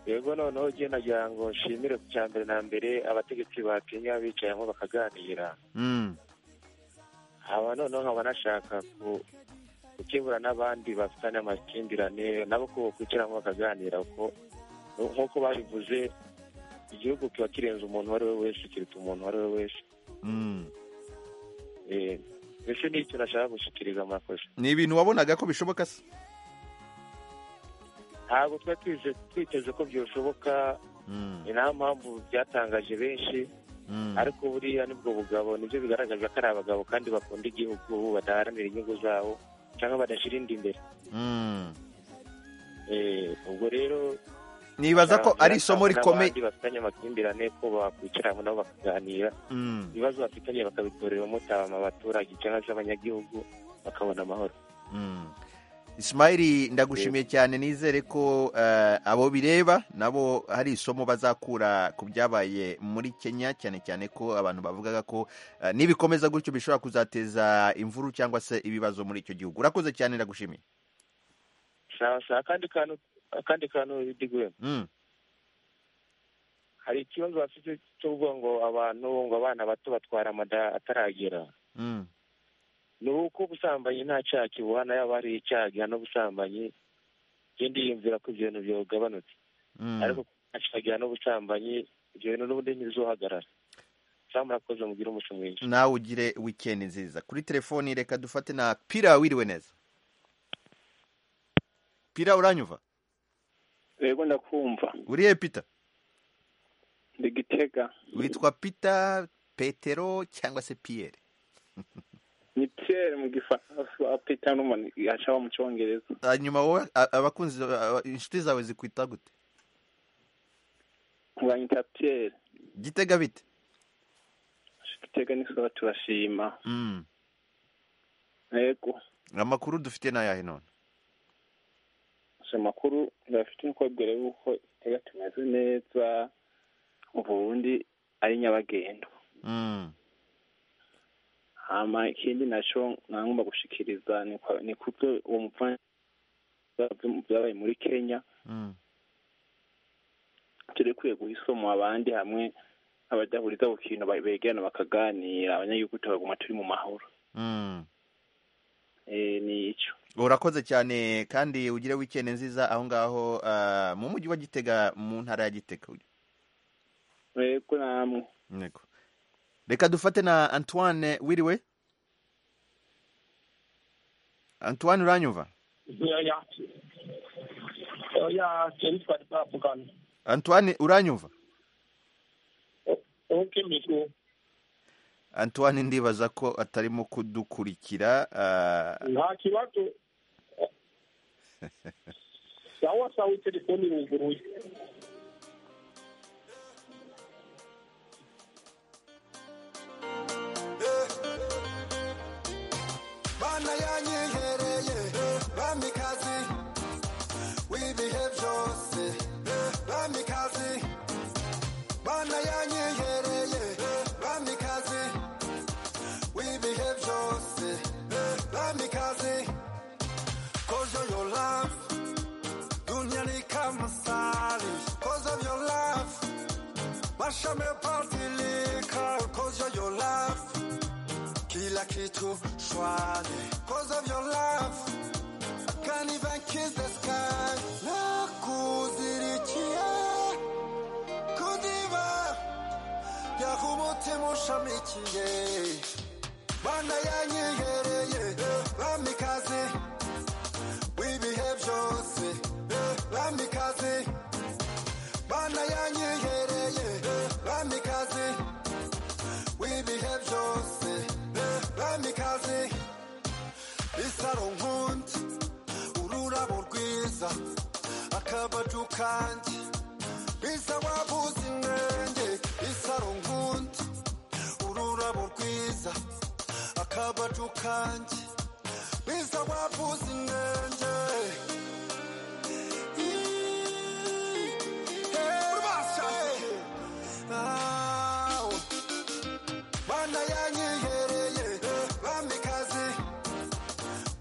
yego noneho ugiye nagira ngo nshimire ku cya mbere na mbere abategetsi ba kenya bicayemo bakaganira Mm. haba noneho nkaba nashaka ku- gukemura n'abandi bafitanye amakimbirane nabo ko bakwicaramo bakaganira kuko nk'uko babivuze igihugu kiba kirenze umuntu uwo ari we wese kiruta umuntu uwo ari we wese Mm. Eh, mbese n'icyo nashaka gushyikiriza murakoze ni ibintu wabonaga ko bishoboka se ntabwo twari twize- twiteze ko byashoboka ni nta mpamvu byatangaje benshi ariko buriya nibwo bugabo nibyo bigaragaza ko ari abagabo kandi bakunda igihugu badaharanira inyungu zabo cyangwa badashyira indi imbere Mm. Eh, ubwo rero nibaza ko ari nababwira isomo cyangwa rikomeye n'abandi bafitanye amakimbirane ko bakwicara hamwe nabo bakaganira Mm. ibibazo bafitanye bakabitorera umutama abaturage cyangwa se abanyagihugu bakabona amahoro Mm. ismail ndagushimiye cyane nizere ko eh, abo bireba nabo hari isomo bazakura ku byabaye muri kenya cyane cyane ko abantu bavugaga ko eh, nibikomeza gutyo bishobora kuzateza imvuru cyangwa se ibibazo muri icyo gihugu urakoze cyane ndagushimiye sawa sawa akandi kantu akandi kantu bidiguye Mm. hari ikibazo bafite cy'ubwo ngo abantu ngo abana bato batwara amada ataragera Mm. ni uko ubusambanyi nta cyaha kibuhana yaba hari icyaha gihana ubusambanyi ngende yiyumvira ko ibyo bintu byagabanutse Mm. ariko nta cyaha gihana ubusambanyi ibyo bintu n'ubundi ntibizohagarara sawa murakoze mugire umunsi mwiza nawe ugire wikendi nziza kuri telefoni reka dufate na pira wiriwe neza pira uranyumva yego ndakumva urihe pita ndi gitega witwa pita petero cyangwa se piyeri ni pierre mu gifaransa pita n'umuntu yashaba mu cyongereza hanyuma wowe a- abakunzi a- inshuti zawe zikwita gute uranyita pierre gitega bite gitega n'isoba turashima Mm. yego amakuru dufite n'ayahe none gusa amakuru urafite uko abwira yuko gitega tumeze neza ubundi ari nyabagendwa Mm. hama ikindi nacyo nagomba gushikiriza ni kwa- ni kubyo uwo mupfana byabaye muri kenya Mm. turekwiye guha isomo abandi hamwe abajahuriza ku kintu ba- begana bakaganira abanyagihugu tukaguma turi mu mahoro Mm. Eh, ni icyo urakoze cyane kandi ugire wikende nziza aho ngaho ah, mu mujyi wa gitega mu ntara ya gitega yego namwe Yego. reka dufate na antoine wiriwe antoine uranyumva oya oya twari twari twavugana antoine uranyumva uke mbese antoine ndibaza ko atarimo kudukurikira ah, nta kibazo sawa sawa telefoni iruguruye Bana yanyihereye bamikazi w'ibihe byose bamikazi Bana yanyihereye bamikazi w'ibihe byose bamikazi Cause of your love dunia ni kama sali Cause of your love maisha yamebadilika Cause of your love kila kitu shwari cause of your love I can't even kiss the sky na kuzirikia kudiva yahumutima ushamikiye bana yanyihereye bamikazi w'ibihe byose bamikazi bana yanyihereye bamikazi w'ibihe byose bamikazi isaro nkundi ururabo rwiza akabaju kanjye bisa wabuze inenge isaro nkundi ururabo rwiza akabaju kanjye bisa wabuze inenge Ih, eh, ah, Bana yanyihereye bamikazi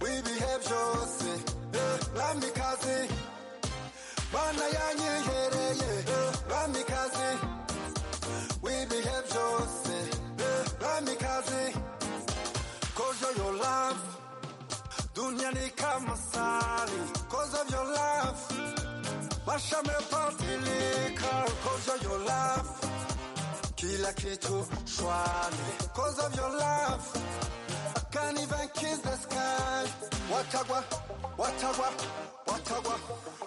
w'ibihe byose bamikazi Bana yanyihereye bamikazi w'ibihe byose bamikazi Cause of your love dunia ni kama sali Cause of your love maisha yamebadilika Cause of your love kila kitu shwari cause of your love I can't even kiss the sky watagwa watagwa watagwa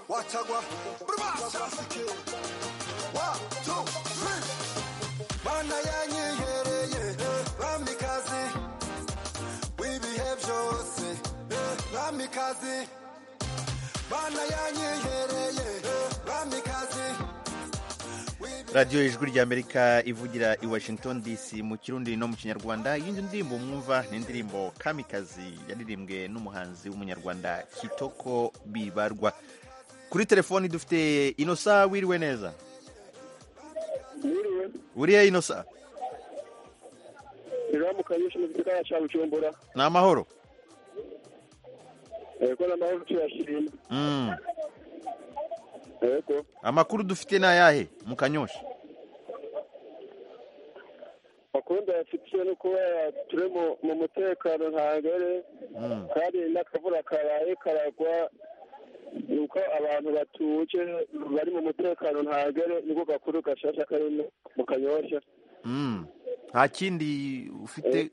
watagwa Brumasa. One, two, three. bana yanyihereye bamikazi w'ibihe byose bamikazi bana yanyihereye bamikazi radiyo ijwi rya amerika ivugira i washington dc mu kirundi no mu kinyarwanda iyindi ndirimbo mwumva ni indirimbo kamikazi yaririmbwe n'umuhanzi w'umunyarwanda kitoko bibarwa kuri telefoni dufite inosa wiriwe neza wiriye inosa biramukanyije mu gisagara cya bujumbura ni amahoro yego n'amahoro tuyashima Mm. yego amakuru dufite ni ayahe mu kanyosha bakunda yafitiye no kuba turi mu- mu mutekano ntangere Mm. kandi n'akavura karaye karagwa nuko abantu batuje bari mu mutekano ntangere niko gakuru gashasha kari mu- mu kanyoshya Mm. nta kindi ufite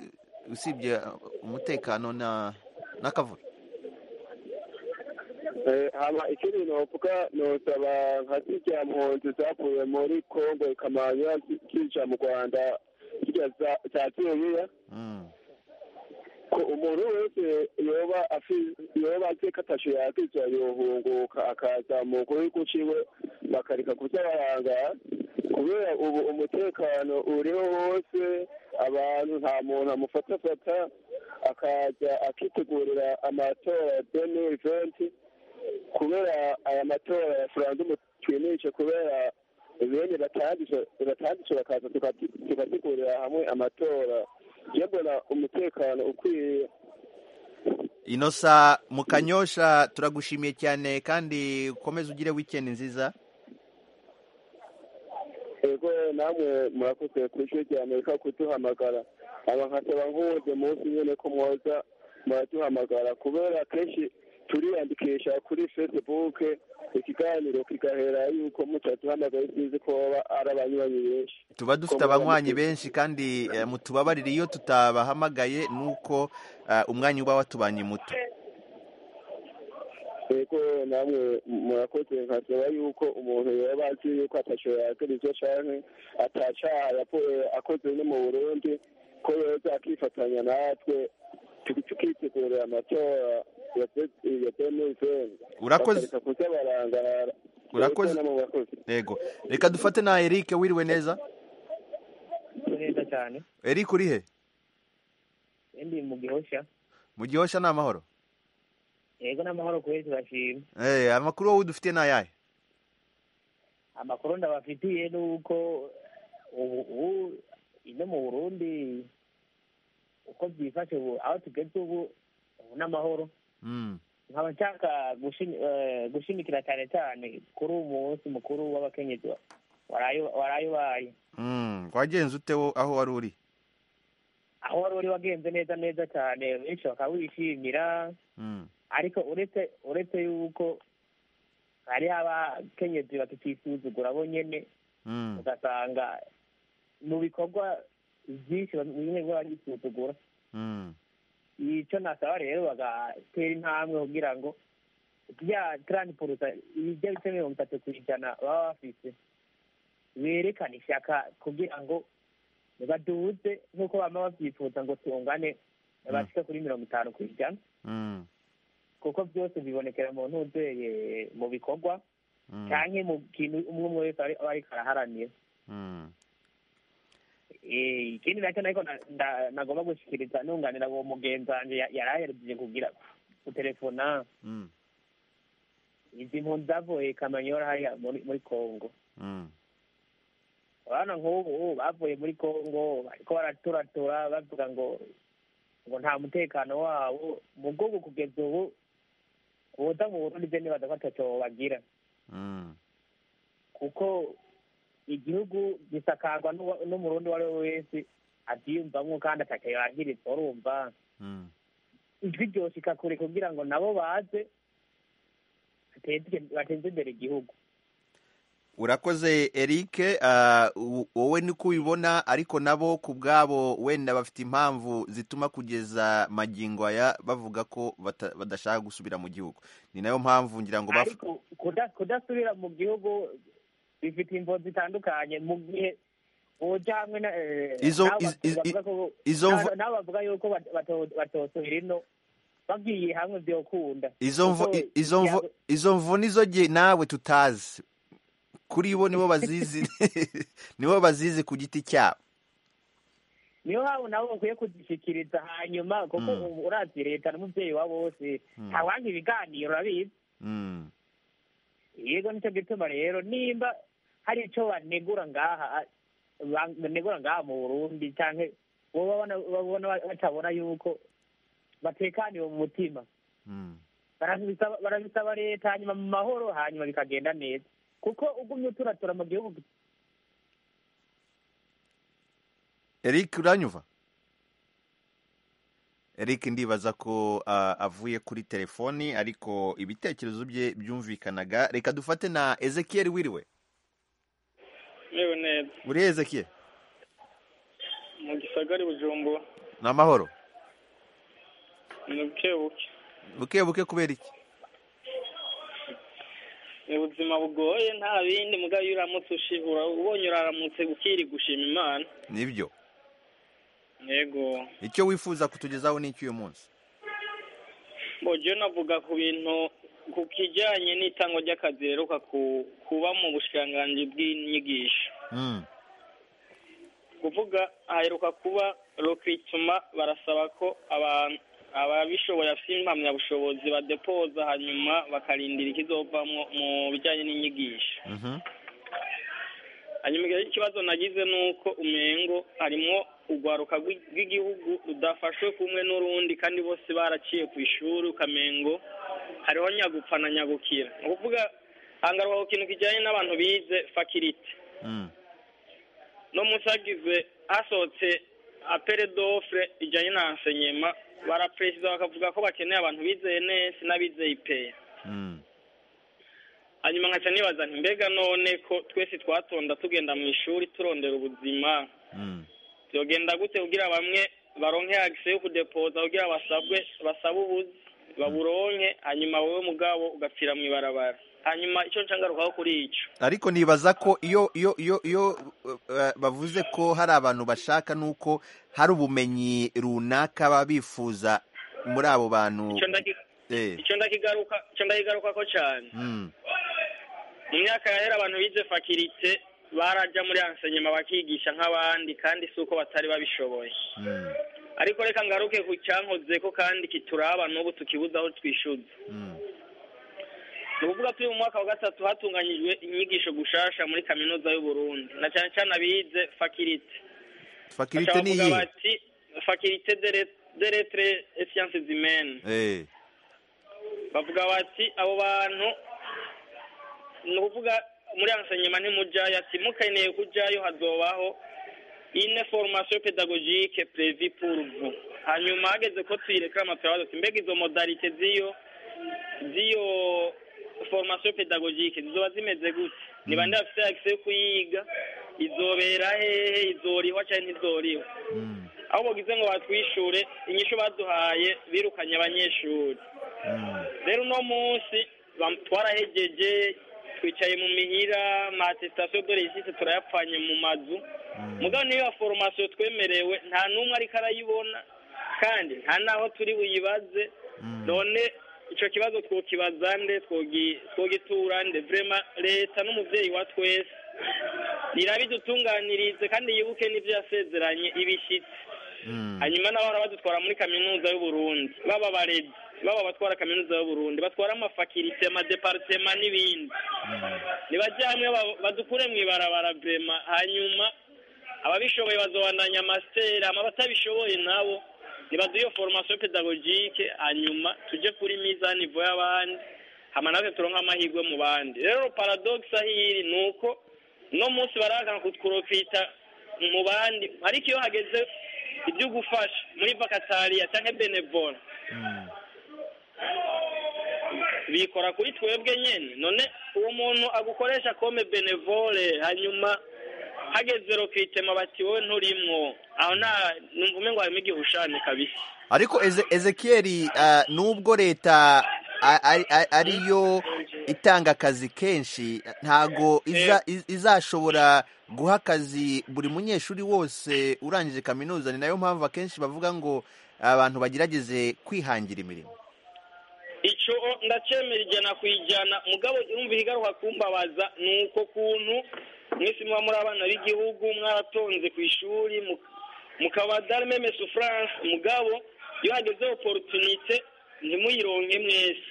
usibye umutekano na n'akavura Eh, hama ikindi novuga nosaba nka zirya mpunzi zavuye muri kongo ikamanya zija mu rwanda zirya za- zaziyeyo Mm. ko umuntu wese yoba afi- yoba azi ko atasho yakiza yohunguka akaza mu gihugu ciwe bakareka kuzabarangara kubera ubu umutekano uriho hose abantu nta muntu amufatafata akaza akitegurira amatora ya deni venti kubera aya matora ya furandumu twinishe kubera bene batanditse bakaza tukati- tugategurira hamwe amatora njye mbona umutekano ukwiye inosa mu kanyosha turagushimiye cyane kandi ukomeze ugire wikendi nziza ego namwe murakoze ku ishuri rya amerika kuduhamagara abahasaba nk'uwundi munsi nyine ko mwoza muraduhamagara kubera kenshi turiyandikisha kuri facebook ikiganiro kigahera yuko mutaduhamagara sinzi ko baba ari abanywanyi benshi tuba dufite abanywanyi benshi kandi eh, mutubabarire iyo tutabahamagaye nuko eh, umwanya uba watubanye muto ego namwe murakoze nkasaba yuko umuntu yaba azi yuko atashoboye yakora ivyo canke atacaha yavuye akoze no mu burundi ko yoza akifatanya natwe tuki- tukitegurira amatora ya demizeni Urakoze. kuzabarangara Urakoze. yego reka dufate na Eric wiriwe neza neza cyane Eric urihe ndi mu gihosha mu gihosha ni amahoro yego n'amahoro ku wese bashima Eh, amakuru wowe dufite ni ayahe amakuru ndabafitiye ni uko ubu ubu ino mu burundi uko byifashe ubu aho tugeze ubu ubu n'amahoro Mm. nkaba nshaka gushimi- eh, gushimikira cyane cyane kuri uyu munsi mukuru w'abakenyezi wa- waraye- waraye ubaye Mm, wagenze ute wo aho wari uri aho wari uri wagenze neza neza cyane benshi bakawishimira Mm. ariko uretse uretse yuko hari abakenyezi bakikisuzugura bo nyene Mm. ugasanga mu bikorwa byinshi bimwe biba bisuzugura Mm. icyo nasaba rero bagatera intambwe kugira ngo bya taransiporuta ibijya bice mirongo itatu ku ijana baba bafise berekane ishyaka kugira ngo baduze nk'uko baba babyifuza ngo tungane bashike kuri mirongo itanu ku ijana Mm. kuko byose bibonekera mu ntuzeye mu bikorwa Mm. cyangwa mu kintu umwe umwe wese aba ariko araharanira Mm. Eh, ikindi nacyo nako na- nda- nagomba gushyikiriza nunganira uwo mugenzi wanjye ya- yari aherutse kugira gutelefona Mm. izi mpunzi zavuye kamanyola hariya muri muri kongo Mm. abana nk'ubu bavuye muri kongo bariko baraturatura bavuga ngo ngo nta mutekano wabo mu bwoko kugeza ubu boza mu burundi bene badafata cyo bagira Mm. kuko igihugu gisakarwa n'uwa- n'umurundi uwo ari we wese abyiyumvamwo kandi atakaye yagiriza urumva Mm. ijwi ryoshika kure kugira ngo nabo baze bateze- bateze imbere igihugu urakoze eric ah, u- wowe niko ubibona ariko nabo ku bwabo wenda bafite impamvu zituma kugeza magingo aya bavuga ko bata- badashaka gusubira mu gihugu ni nayo mpamvu ngira ngo baf- ariko kuda- kudasubira mu gihugu bifite imvo zitandukanye mu gihe boja hamwe na- eh, Izo- n'abo iz- iz- bavuga ko- izo mvo- n'abo- n'abo bavuga yuko bato- bato- batosubira ino bagiye hamwe byokunda izo mvo Kuko i- izo mvo ikiyago- izo mvo nizo ge- nawe tutazi kuri bo nibo bazizi nibo bazizi ku giti cyabo niyo mpamvu nabo bakwiye kuzishyikiriza hanyuma kuko Mm. ubu urazi leta n'umubyeyi wa bose Mm. ntawanga ibiganiro urabizi Mm, yego nicyo gituma rero nimba hari icyo banegura ngaha ba- banegura ngaha mu burundi cyangwa babona batabona yuko batekaniwe mu mutima mm, barabisaba barabisaba leta hanyuma mu mahoro hanyuma bikagenda neza kuko ugumye uturatura mu gihugu eric uranyumva eric ndibaza ko ah, avuye kuri telefoni ariko ibitekerezo bye byumvikanaga reka dufate na ezekiel wiriwe yewe neza uri ezekiel mu gisagara i bujumbura ni amahoro ni buke buke buke buke kubera iki ni ubuzima bugoye nta bindi mugabo iyo uramutse ushibura ubonye uraramutse ukiri gushima imana nibyo yego icyo wifuza kutugezaho ni icy'uyu munsi mbogeye navuga ku bintu ku kijyanye n'itangwa ry'akazi riheruka ku- kuba mu bushikiranganji bw'inyigisho Mm, kuvuga haheruka kuba rokituma barasaba ko abantu ababishoboye bafite impamyabushobozi badepoza hanyuma bakarindira ikizovamo mu bijyanye n'inyigisho mhm, hanyuma igihe ikibazo nagize ni uko umengo harimwo urwaruka rw'i- rw'igihugu rudafashwe kumwe n'urundi kandi bose baraciye ku ishuri ukamengo hariho nyagupfa na nyagukira ni ukuvuga hangarwa ku kintu kijyanye n'abantu bize fakirite mm, no munsi hagize hasohotse apere dofre ijyanye na ensenyema baraperezida bakavuga ko bakeneye abantu bizeye nesi n'abizeye ipeya hanyuma nkaca nibaza nti mbega none ko twese twatonda tugenda mu ishuri turondera ubuzima byogenda gute kugira bamwe baronke agise yo kudepoza kugira basabwe basabe ubuzi baburonke hanyuma wowe mugabo ugapfira mu ibarabara hanyuma icyo ncangarukaho kuri icyo ariko nibaza ko iyo iyo iyo iyo eh, bavuze ko hari abantu bashaka nuko hari ubumenyi runaka baba bifuza muri abo bantu Icyo ndaki- eh icyo ndakigaruka icyo ndakigaruka ko cyane mm. mu myaka yahera abantu bize fakirite barajya muri ansenyema bakigisha nk'abandi kandi si uko batari babishoboye ariko reka ngaruke ku cyankoze ko kandi kituraba n'ubu tukibuze aho twishyuza ni ukuvuga turi mu mwaka wa gatatu hatunganyijwe inyigisho gushasha muri kaminuza y'uburundi na cyane cyane abize fakirite fakirite Baca ni bavuga iyihe bati fakirite de letre et sciences humaines eh bavuga bati abo bantu ni ukuvuga muri ansenyema ntimujayo ati mukeneye kujayo hazobaho ine formation pedagogique prévu pour vous hanyuma hageze ko tuyirekama turabaza ati mbega izo modalite z'iyo z'iyo formation pedagogique zizoba zimeze gute niba ndi bafite access yo kuyiga izobera hehe izorihwa cyangwa ntizorihwa aho bagize ngo batwishure inyishu baduhaye birukanye abanyeshuri rero uno munsi bam- twarahegeje twicaye mu mihira amatesitasiyo dore yisise turayapfanye mu mazu mugabo niyo ya foromasiyo twemerewe nta n'umwe ariko arayibona kandi nta n'aho turi buyibaze none icyo kibazo twokibaza nde twogi- twogitura nde vrema leta n'umubyeyi wa twese irabidutunganirize kandi yibuke n'ibyo yasezeranye ibishyitse hanyuma nabo bahora badutwara muri kaminuza y'uburundi baba abarezi baba abatwara kaminuza y'uburundi batwara amafakirite amadeparitema n'ibindi nibajya hamwe ba- badukure mu ibarabara vrema hanyuma ababishoboye bazobandanya amasiteri ama batabishoboye nabo nibaduhe iyo foromasiyo pedagogike hanyuma tuje kuri mizanivo y'abandi hama natwe turonke amahirwe mu bandi rero paradogisa hiri ni uko no munsi barahakana kutukurofita mu bandi ariko iyo hageze ibyo gufasha muri vakatariya cyangwa benevora bikora kuri twebwe nyine none uwo muntu agukoresha kome benevore hanyuma hageze rokitema bati wowe nturimwo aho nta numva ngo harimo igihushane kabisa ariko Eze- ezekiyeli ah, nubwo leta a- ari- a- ariyo itanga akazi kenshi ntago iza- iz- izashobora guha akazi buri munyeshuri wose urangije kaminuza ni nayo mpamvu akenshi bavuga ngo abantu bagerageze kwihangira imirimo icyo ndacemera ijyana ku ijyana mugabo urumva igaruka kumbabaza ni uko kuntu mwese muba muri abana b'igihugu mwaratonze ku ishuri mu- mukaba darmeme souffrance mugabo iyo hageze opportunité ntimuyironke mwese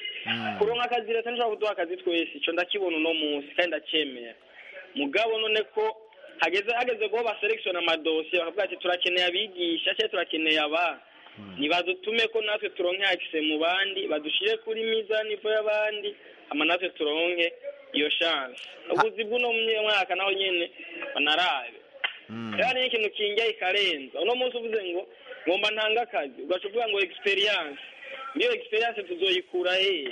kuronka akazi leta nishobora kuduha akazi twese icyo ndakibona uno munsi kandi ndacemera mugabo none ko hageze hageze ko baserekisiona amadosiye bakavuga ati turakeneye abigisha cyangwa turakeneye aba nibadutume ko natwe turonke akise mu bandi badushire kuri mizani ivo y'abandi ama natwe turonke iyo chance ubuzi bw'uno munye- mwaka naho nyene banarabe rero hari n'ikintu kingiye ikarenza uno munsi uvuze ngo ngomba ntanga akazi ugaca uvuga ngo experience niyo experience tuzoyikura hehe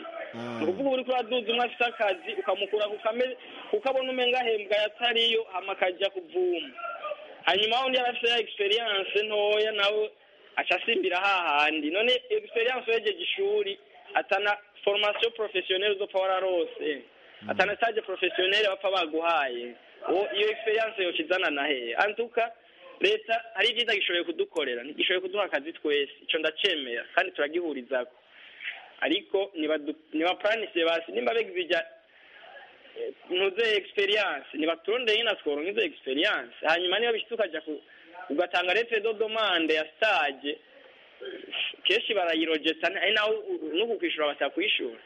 ni ukuvuga uri kuraduza umwe afite akazi ukamukura ku kame- kuko abona umenga ahembwa yatariyo hama akajya kuvuma hanyuma undi yari afite ya experience ntoya nawe aca asimbira hahandi none experience wejeje ishuri atana formation professionnelle uzopfa wararose atana stage professionnelle bapfa baguhaye uwo iyo experience yokizana na hehe antuka leta hari ibyiza gishoboye kudukorera ntigishoboye kuduha akazi twese ico ndacemera kandi turagihurizako ariko nibadu- nibapuranisiye basi nimba begize ijya ntuze experience nibaturondeye nyine tworonka izo experience hanyuma niba bishitse ukaja ku ugatanga letre de demande ya stage kenshi barayirojeta ari nawe nuku kwishura batakwishura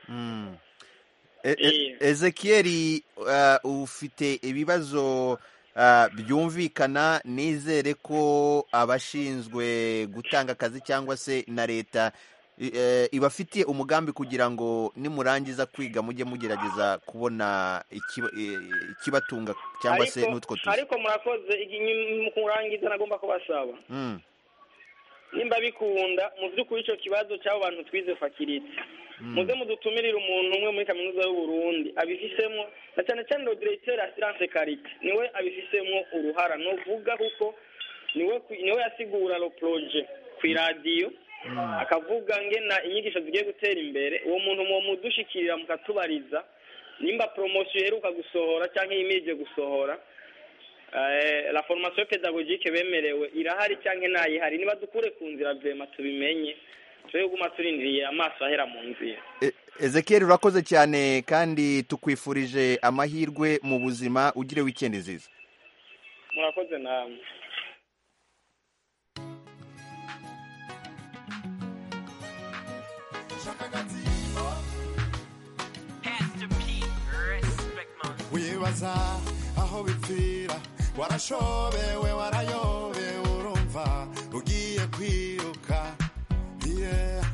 E- e- ezekiyeli ah, ufite ibibazo ah, byumvikana nizere ko abashinzwe gutanga akazi cyangwa se na leta i- eh, ibafitiye umugambi kugira ngo nimurangiza kwiga mujye mugerageza kubona ikiba- eh, ikibatunga cyangwa se Ariko- n'utwo tuzi ariko murakoze igi- ni- mu kurangiza nagomba kubasaba Mm, nimba bikunda mu by'ukuri icyo kibazo cy'abo bantu twize fakiritse mm. muze mudutumirire umuntu umwe muri kaminuza y'uburundi abifisemo na cyane cyane rodiregiteri asiranse karite niwe abifisemo uruhara nuvuga kuko niwe ku- niwe yasigura ro poroje ku iradiyo akavuga ngena inyigisho zigiye gutera imbere uwo muntu muwo mudushikirira mukatubariza nimba poromosiyo iheruka gusohora cyangwa iyimirije gusohora eh, la formation pedagogique bemerewe irahari cyangwa ntayihari niba dukure ku nzira vyema tubimenye twe guma turindiriye amaso ahera mu nzira E- Ezekiel urakoze cyane kandi tukwifurije amahirwe mu buzima ugire weekend nziza murakoze namwe wibaza aho bipfira warashobewe warayobewe urumva ugiye kwiruka yeah.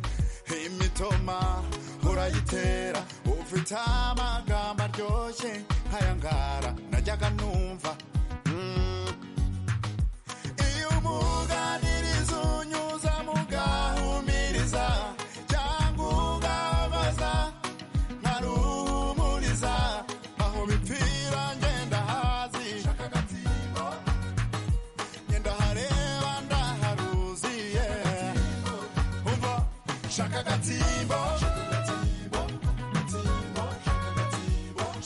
imitoma urayitera ufite amagambo aryoshye nkayangara najyaga numva mm. iyo umuganiriza unyuza mugahumiriza cyangwa ugabaza nkaruhumuriza aho bipfira ngenda hazi ngenda hareba ndaharuzi yeah. umva shaka agatimbo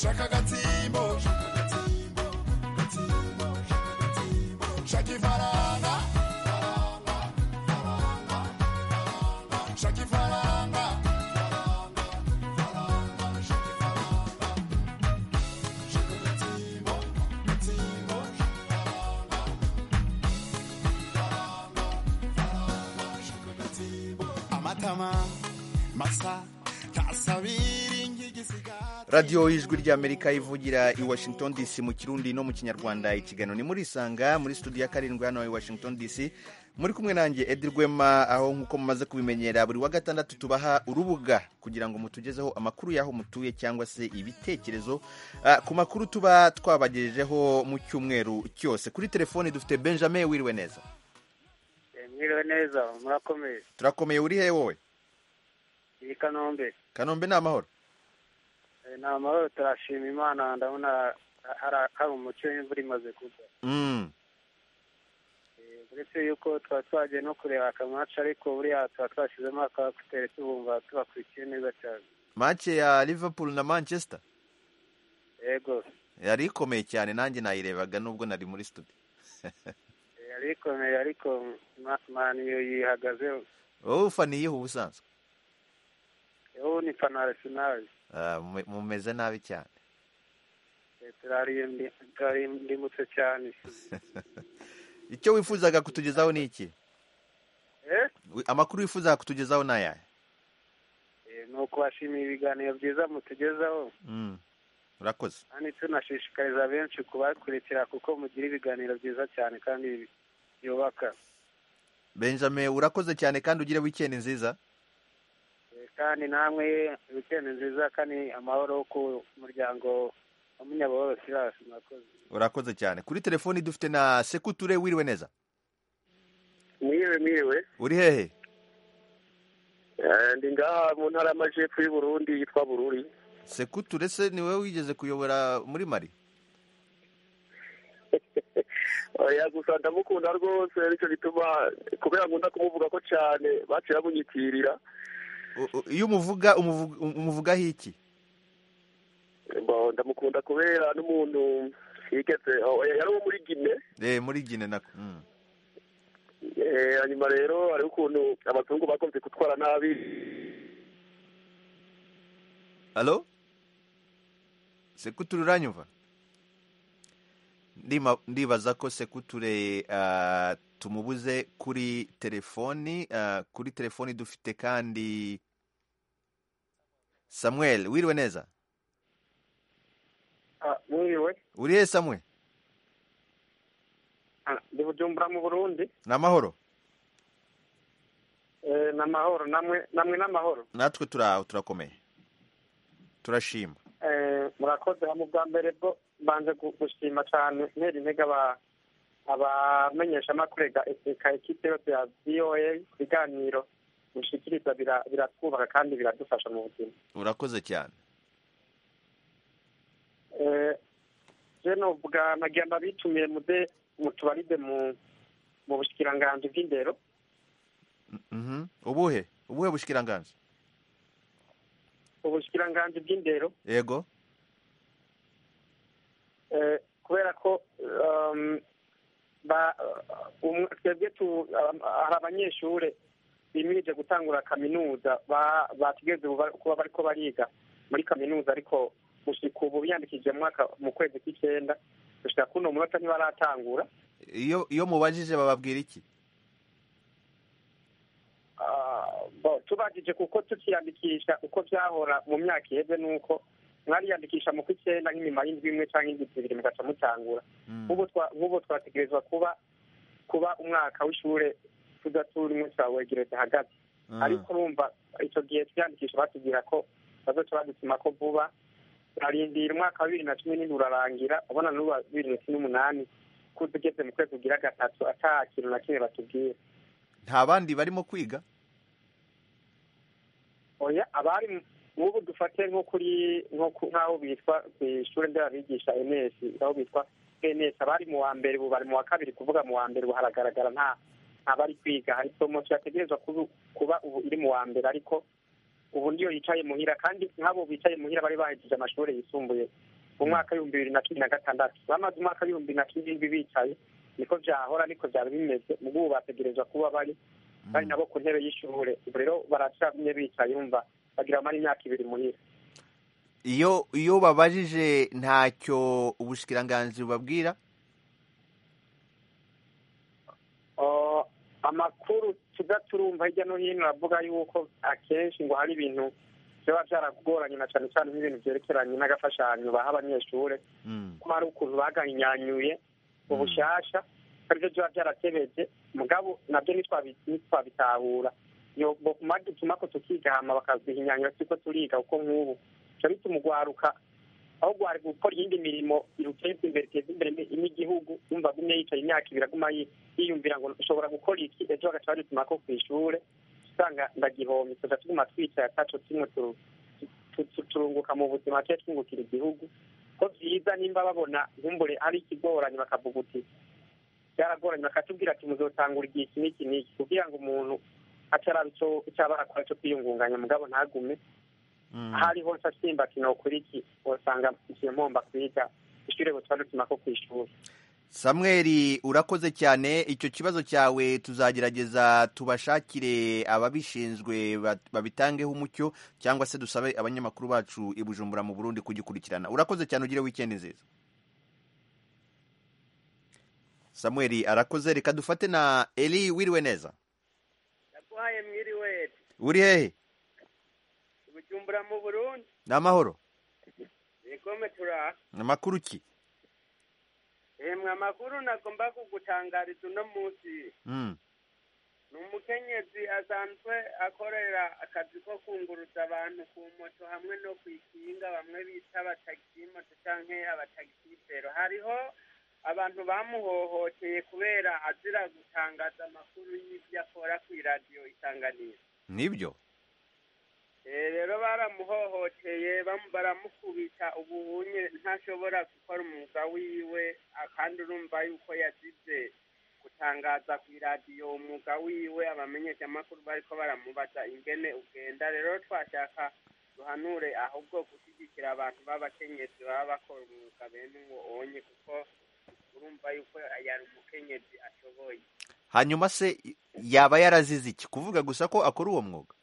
shaka agatimbo shaka ifaranga shaka ifaranga amatama masa ntasabiri nk'igisigati radiyo ijwi ry'amerika ivugira i washington dc mu kirundi no mu kinyarwanda ikiganiro ni murisanga muri studio ya karindwi hano i washington dc muri kumwe nanjye edi rwema aho nk'uko mumaze kubimenyera buri wa gatandatu tubaha urubuga kugira ngo mutugezeho amakuru y'aho mutuye cyangwa se ibitekerezo ah, ku makuru tuba twabagejejeho mu cyumweru cyose kuri telefoni dufite benjamin wiriwe neza mwiriwe neza murakomeye turakomeye uri he wowe iyi kanombe kanombe ni amahoro Eh, ni amahoro turashima imana ndabona hari- hari umucyo w'imvura imaze kugwa Mm, Eh, uretse yuko tuba twagiye no kureba akamaca ariko buriya tuba twashyizemo akabakutere tubumva tubakurikiye neza cyane mace ya liverpool na manchester yego yari ikomeye cyane nanjye nayirebaga nubwo nari muri studio Eh, yari ikomeye ariko Ma- maniyo yihagazeho wowe ufaniyeho ubusanzwe ubu ni fana arsenal Ah, mume- mumeze nabi cyane Eh, turaririmbi- turarimbutse cyane icyo wifuzaga kutugezaho ni iki Eh? Wi- amakuru wifuzaga kutugezaho ni ayahe Eh, ni ukubashimira ibiganiro byiza mutugezaho Mm, urakoze kandi tunashishikariza benshi kubakurikira kuko mugira ibiganiro byiza cyane kandi bi- byubaka benjamin urakoze cyane kandi ugire weekend nziza Eh, kandi namwe weekend nziza kandi amahoro ku muryango wa munyabahoro sirasi murakoze urakoze cyane kuri telefoni dufite na sekuture wiriwe neza mwiriwe mwiriwe uri hehe Eh, ndi ngaha mu ntara y'amajepfo y'u Burundi yitwa bururi sekuture se ni wowe wigeze kuyobora muri mari oya gusa ndamukunda rwose nicyo gituma kubera nkunda kumuvuga ko cyane baciye bamunyitirira U- u- iyo umuvuga umuvuga- umuvugaho iki Bo, ndamukunda kubera n'umuntu yigeze oh, oya, yari uwo muri gine Eh, muri gine nako Mm. Eh, hanyuma rero hariho ukuntu abazungu bakunze gutwara nabi halo sekuture uranyumva Ndima- ndibaza ko sekuture ah, tumubuze kuri telefoni ah, kuri telefoni dufite kandi samuel wiriwe neza mwiriwe uri he samuel ndi bujumbura mu burundi ni amahoro Eh, ni amahoro namwe namwe n'amahoro natwe turaho turakomeye turashima Eh, murakoze hamwe ubwa mbere bwo mbanze gu- gushima cyane ntera intege aba- abamenyeshamakuru ga eseka ekipe yose ya voa ibiganiro mushikiriza bira- biratwubaka kandi biradufasha mu buzima urakoze cyane Eh, je novuga nagira ndabitumire mude mutubaride mu mu bushikiranganji bw'indero Mhm. ubuhe ubuhe bushikiranganji ubushikiranganji bw'indero yego Eh, kubera ko um, ba- um, twebwe tu- um, hari abanyeshuri bimirije gutangura kaminuza ba- batigeze buba- kuba bariko bariga muri kaminuza ariko gushika ubu biyandikishije mu mwaka mu kwezi kw'icyenda gushika kuno munota ntibaratangura iyo iyo mubajije bababwira iki Ah, bo, tubajije kuko tukiyandikisha uko byahora mu myaka iheze nuko mwariyandikisha mu kw'icyenda nk'inyuma y'indwi imwe cyangwa indwi zibiri mugaca mutangura nk'ubu twa- nk'ubu twategerezwa kuba kuba umwaka w'ishure tudaturimo twawegereza hagati ariko urumva icyo gihe twiyandikisha batubwira ko bazoca badusima ko vuba turarindira umwaka wa bibiri na cumi n'indwi urarangira ubona n'uwa bibiri na cumi n'umunani kuza ugeze mu kwezi ugira gatatu ata kintu na kimwe batubwiye nta bandi barimo kwiga oya abari nk'ubu dufate nko kuri nko ku- nk'aho bitwa ku ishuri nderabigisha ns aho bitwa ns abari mu wa mbere ubu bari mu wa kabiri kuvuga mu wa mbere ubu haragaragara nta abari kwiga hari somo yategerezwa kubu- kuba ubu iri mu wa mbere ariko ubu niyo yicaye muhira kandi nk'abo bicaye muhira bari bahejeje amashuri yisumbuye mu mwaka w'ibihumbi bibiri na cumi na gatandatu bamaze umwaka w'ibihumbi bibiri na cumi n'indwi bicaye niko byahora niko byari bimeze ubwo ubu bategerezwa kuba bari bari nabo ku ntebe y'ishure ubu rero baracamye bicaye yumva bagira bamara imyaka ibiri muhira iyo iyo babajije ntacyo ubushikiranganji bubabwira Ah, amakuru tuza turumva hirya no hino aravuga yuko akenshi ngo hari ibintu byaba byaragoranye na cyane cyane nk'ibintu byerekeranye n'agafashanyo baha abanyeshure ko hari ukuntu baganyanyuye ubushyashya aribyo byaba byaratebeje mugabo nabyo ntitwabi- ntitwabitahura Yo- bo kumara dutuma ko tukigahama bakazihinyanyura tuko turiga kuko nk'ubu bica bituma ugwaruka aho gwari gukora iyindi mirimo iruteza imbere iteza imbere ni- n'igihugu yumva agumye yicaye imyaka ibiri aguma yi- yiyumvira ngo ushobora gukora iki ejo bagaca badutuma ko ku ishure usanga ndagihomye tuza tuguma twicaye ataco tumwe turu- tu- tu- turunguka mu buzima tuye twungukira igihugu ko byiza nimba babona nkumbure hari ikigoranye bakavuga uti byaragoranye bakatubwira ati muzotangura igihe iki n'iki n'iki kugira ngo umuntu ataraba icyo icyo aba arakora cyo kwiyungunganya mugabo ntagume ahari hose asimba ati nokora iki wasanga igihe mpomba kwiga ishuri butwa dutuma ko ku ishuri samweri urakoze cyane icyo kibazo cyawe tuzagerageza tubashakire ababishinzwe bat- babitangeho umucyo cyangwa se dusabe abanyamakuru bacu i bujumbura mu burundi kugikurikirana urakoze cyane ugire wikendi nziza samweri arakoze reka dufate na eli wiriwe neza ndaguhaye mwiriwe uri hehe bujumbura mu burundi ni amahoro yegome turaha ni amakuru ki emwe amakuru nagomba kugutangariza uno munsi Mm. ni umukenyezi asanzwe akorera akazi ko kunguruza abantu ku moto hamwe no ku ikinga bamwe bita abatagisi moto cyangwa abatagisifero hariho abantu bamuhohoteye kubera azira gutangaza amakuru y'ibyo akora ku iradiyo isanganiro nibyo Eh, rero baramuhohoteye bam- baramukubita ubuhunye ntashobora gukora umwuga wiwe ah, kandi urumva yuko yazize gutangaza ku iradiyo umwuga wiwe abamenyeshamakuru bariko baramubaza ingene ugenda rero twashaka duhanure ahubwo gushyigikira abantu b'abakenyezi baba bakora umwuga bene uwo onye kuko urumva yuko yari umukenyezi ashoboye hanyuma se yaba yarazize iki kuvuga gusa ko akora uwo mwuga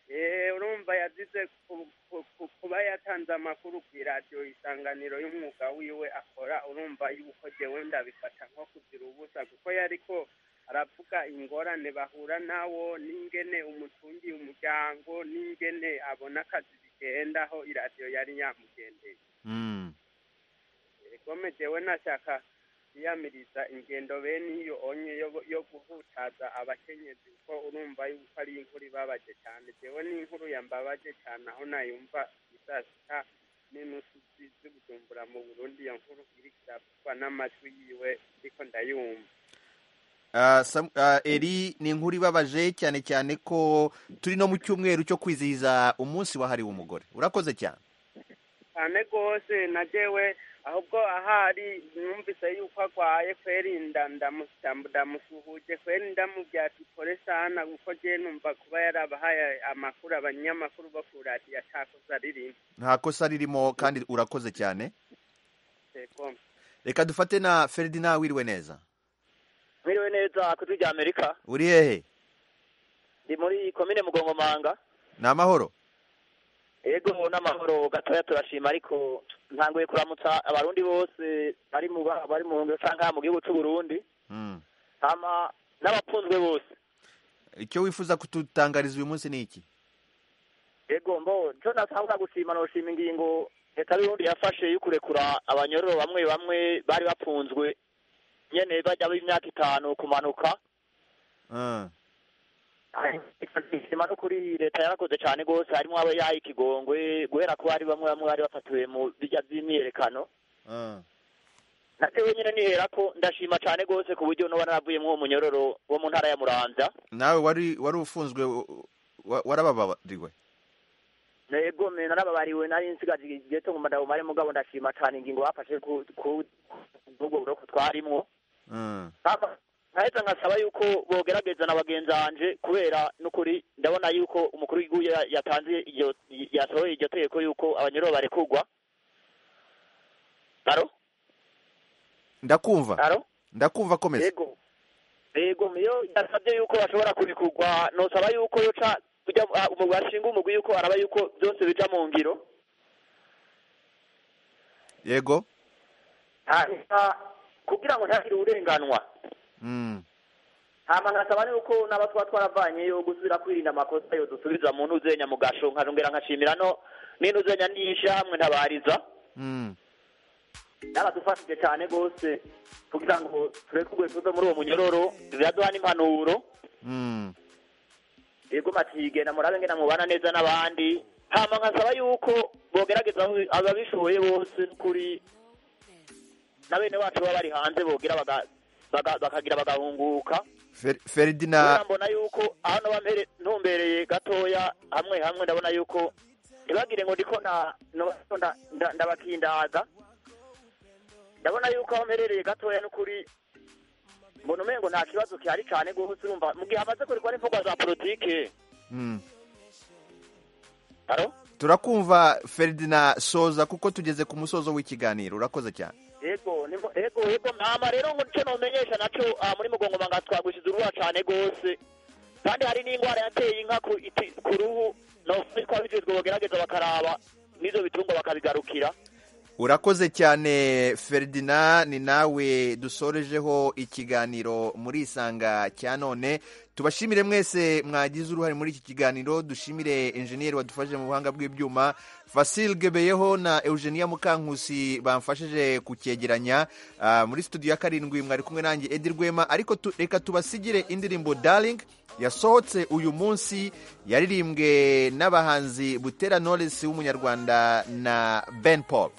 Eh, urumva yazize ku- ku- ku- kuba yatanze amakuru ku iradiyo isanganiro y'umwuga wiwe akora urumva yuko jewe ndabifata nko kugira ubusa kuko yariko aravuga ingorane bahura nawo n'ingene umutungiye umuryango n'ingene abona akazi bigendaho iradiyo yari yamugendeye Mm. gome jewe nashaka yiyamiriza ingendo bene iyo onye yo- yo guhutaza abakenyezi kuko urumva yuko ari inkuru ibabaje cyane jewe n'inkuru yambabaje cyane aho nayumva isaa sita n'inusu zi- z'i bujumbura mu burundi iyo nkuru iriko iravugwa n'amatwi yiwe ndiko ndayumva Ah, Sam- ah, eri ni inkuru ibabaje cyane cyane ko turi no mu cyumweru cyo kwizihiza umunsi wahariwe umugore urakoze cyane cyane rwose na jewe ahubwo ahari numvise yuko agwaye kweri nda- ndamu- ndamu- ndamusuhuje kweri ndamubwira ati kore sana kuko jewe numva kuba yarabahaye amakuru abanyamakuru bo ku radiyo atakoze aririmba nta kosa ririmo kandi urakoze cyane yego reka dufate na feridina wiriwe neza mwiriwe neza ku ijwi rya amerika uri hehe ndi muri komine mugongomanga ni amahoro yego n'amahoro gatoya turashima ariko ntanguye kuramutsa abarundi bose bari mu ba- bari mu ngiro cyangwa mu gihugu cy'u Burundi Mm. hama n'abakunzwe bose icyo wifuza kututangariza uyu munsi ni iki yego mbo cyo natangura gushima noshima ingingo leta y'uburundi yafashe yo kurekura abanyororo bamwe bamwe bari bafunzwe nyene bajya b'imyaka itanu kumanuka Ah, ishima no kuri leta yarakoze cyane rwose harimo abo yaha ikigongwe guhera ko hari bamwe bamwe bari bafatiwe mu bijya by'imyiyerekano ah. natewe nyine nihera ko ndashima cyane rwose ku buryo n'uba naravuyemo uwo munyororo wo mu ntara ya muramvya nawe wari wari ufunzwe u- wa- warababariwe yego mwe narababariwe nari nsigaje igihe cyo nguma ndaguma ari mugabo ndashima cyane ingingo bafashe ku ku- ubwo buroko twarimwo Mm. Hama, nkaheza nkasaba yuko bogerageza na bagenzi banje kubera n'ukuri ndabona yuko umukuru w'igihugu ya- yatanze iryo yasohoye iryo tegeko yuko abanyururu barekurwa aro ndakumva aro ndakumva komeza yego yego iyo yasabye yuko bashobora kurekurwa nosaba yuko yoca kujya ah, umugwi ashinga umugwi yuko araba yuko byose bija mu ngiro yego hanyuma kugira ngo ntagire uburenganwa Mm. hama nkasaba yuko n'aba twaba twaravanyeyo gusubira kwirinda amakosa yo dusubiza mu ntuzenya mu gasho nkazongera nkashimira no n'intuzenya n'iyisha hamwe ntabariza Mm. n'abadufashije cyane rwose kugira ngo turekurwe tuve muri uwo munyororo biraduha n'impanuro Mm. yego matige na murabe ngena mubana neza n'abandi hama nkasaba yuko bogerageza aho- ababishoboye bose kuri na bene wacu baba bari hanze bogira baga- baga- bakagira bagahunguka Fer- feridina kubera mbona yuko hano bambere- ntumbereye gatoya hamwe hamwe ndabona yuko ntibagire ngo ndiko na- no- nda- nda- ndabakindaza ndabona yuko aho mperereye gatoya n'ukuri mbona umengo nta kibazo kihari cyane rwose urumva mu gihe hamaze kurekwa n'imvugwa za politike Mm. Alo? turakumva feridina soza kuko tugeze ku musozo w'ikiganiro urakoze cyane yego nimbo- yego yego hama rero ngo nico nomenyesha naco ah, muri mugongomanga twagwishize uruba cane rwose kandi hari n'indwara yateye inka ku iti- ku ruhu nofa ko abijejwe bogerageza bakaraba n'ivyo bitungwa bakabigarukira urakoze cyane feridina ni nawe dusorejeho ikiganiro muri isanga cya none tubashimire mwese mwagize uruhare muri iki kiganiro dushimire enjeniyeri wadufashije mu buhanga bw'ibyuma fasil gebeyeho na eugenia mukankusi bamfashije kucyegeranya Ah, muri studio ya karindwi mwari kumwe nanjye edi rwema ariko tu- reka tubasigire indirimbo darling yasohotse uyu munsi yaririmbwe n'abahanzi butera knowless w'umunyarwanda na ben paul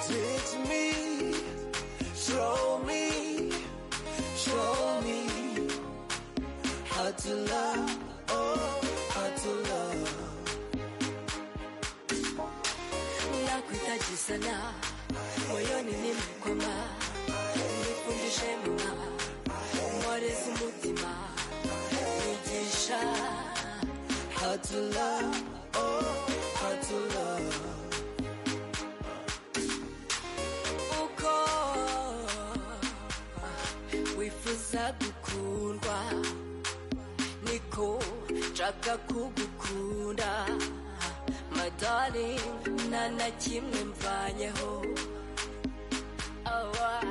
Teach me, show me, show me how to love, oh, how to love. Nakuhitaji sana moyoni nimekoma, nifundishe mama, mwarezi mutima, nigisha How to love, oh, how to love. uko wifuza gukundwa, niko nshaka kugukunda madari nta na kimwe mvanyeho awa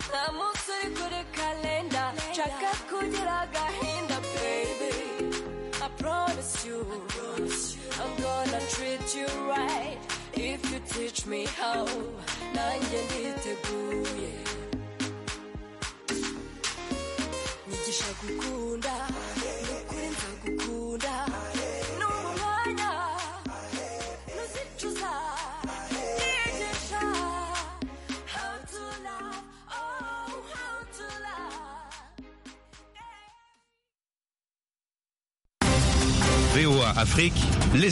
nta munsi uri kuri kalenda nshaka kugira agahinda baby I promise you, I'm gonna treat you right. If you teach me how, nanjye nditeguye. Nyigisha gukunda, nukuri nzagukunda. Numva umwanya, nuzicuza. Nyigisha how to love, oh how to love. VOA Afrique, les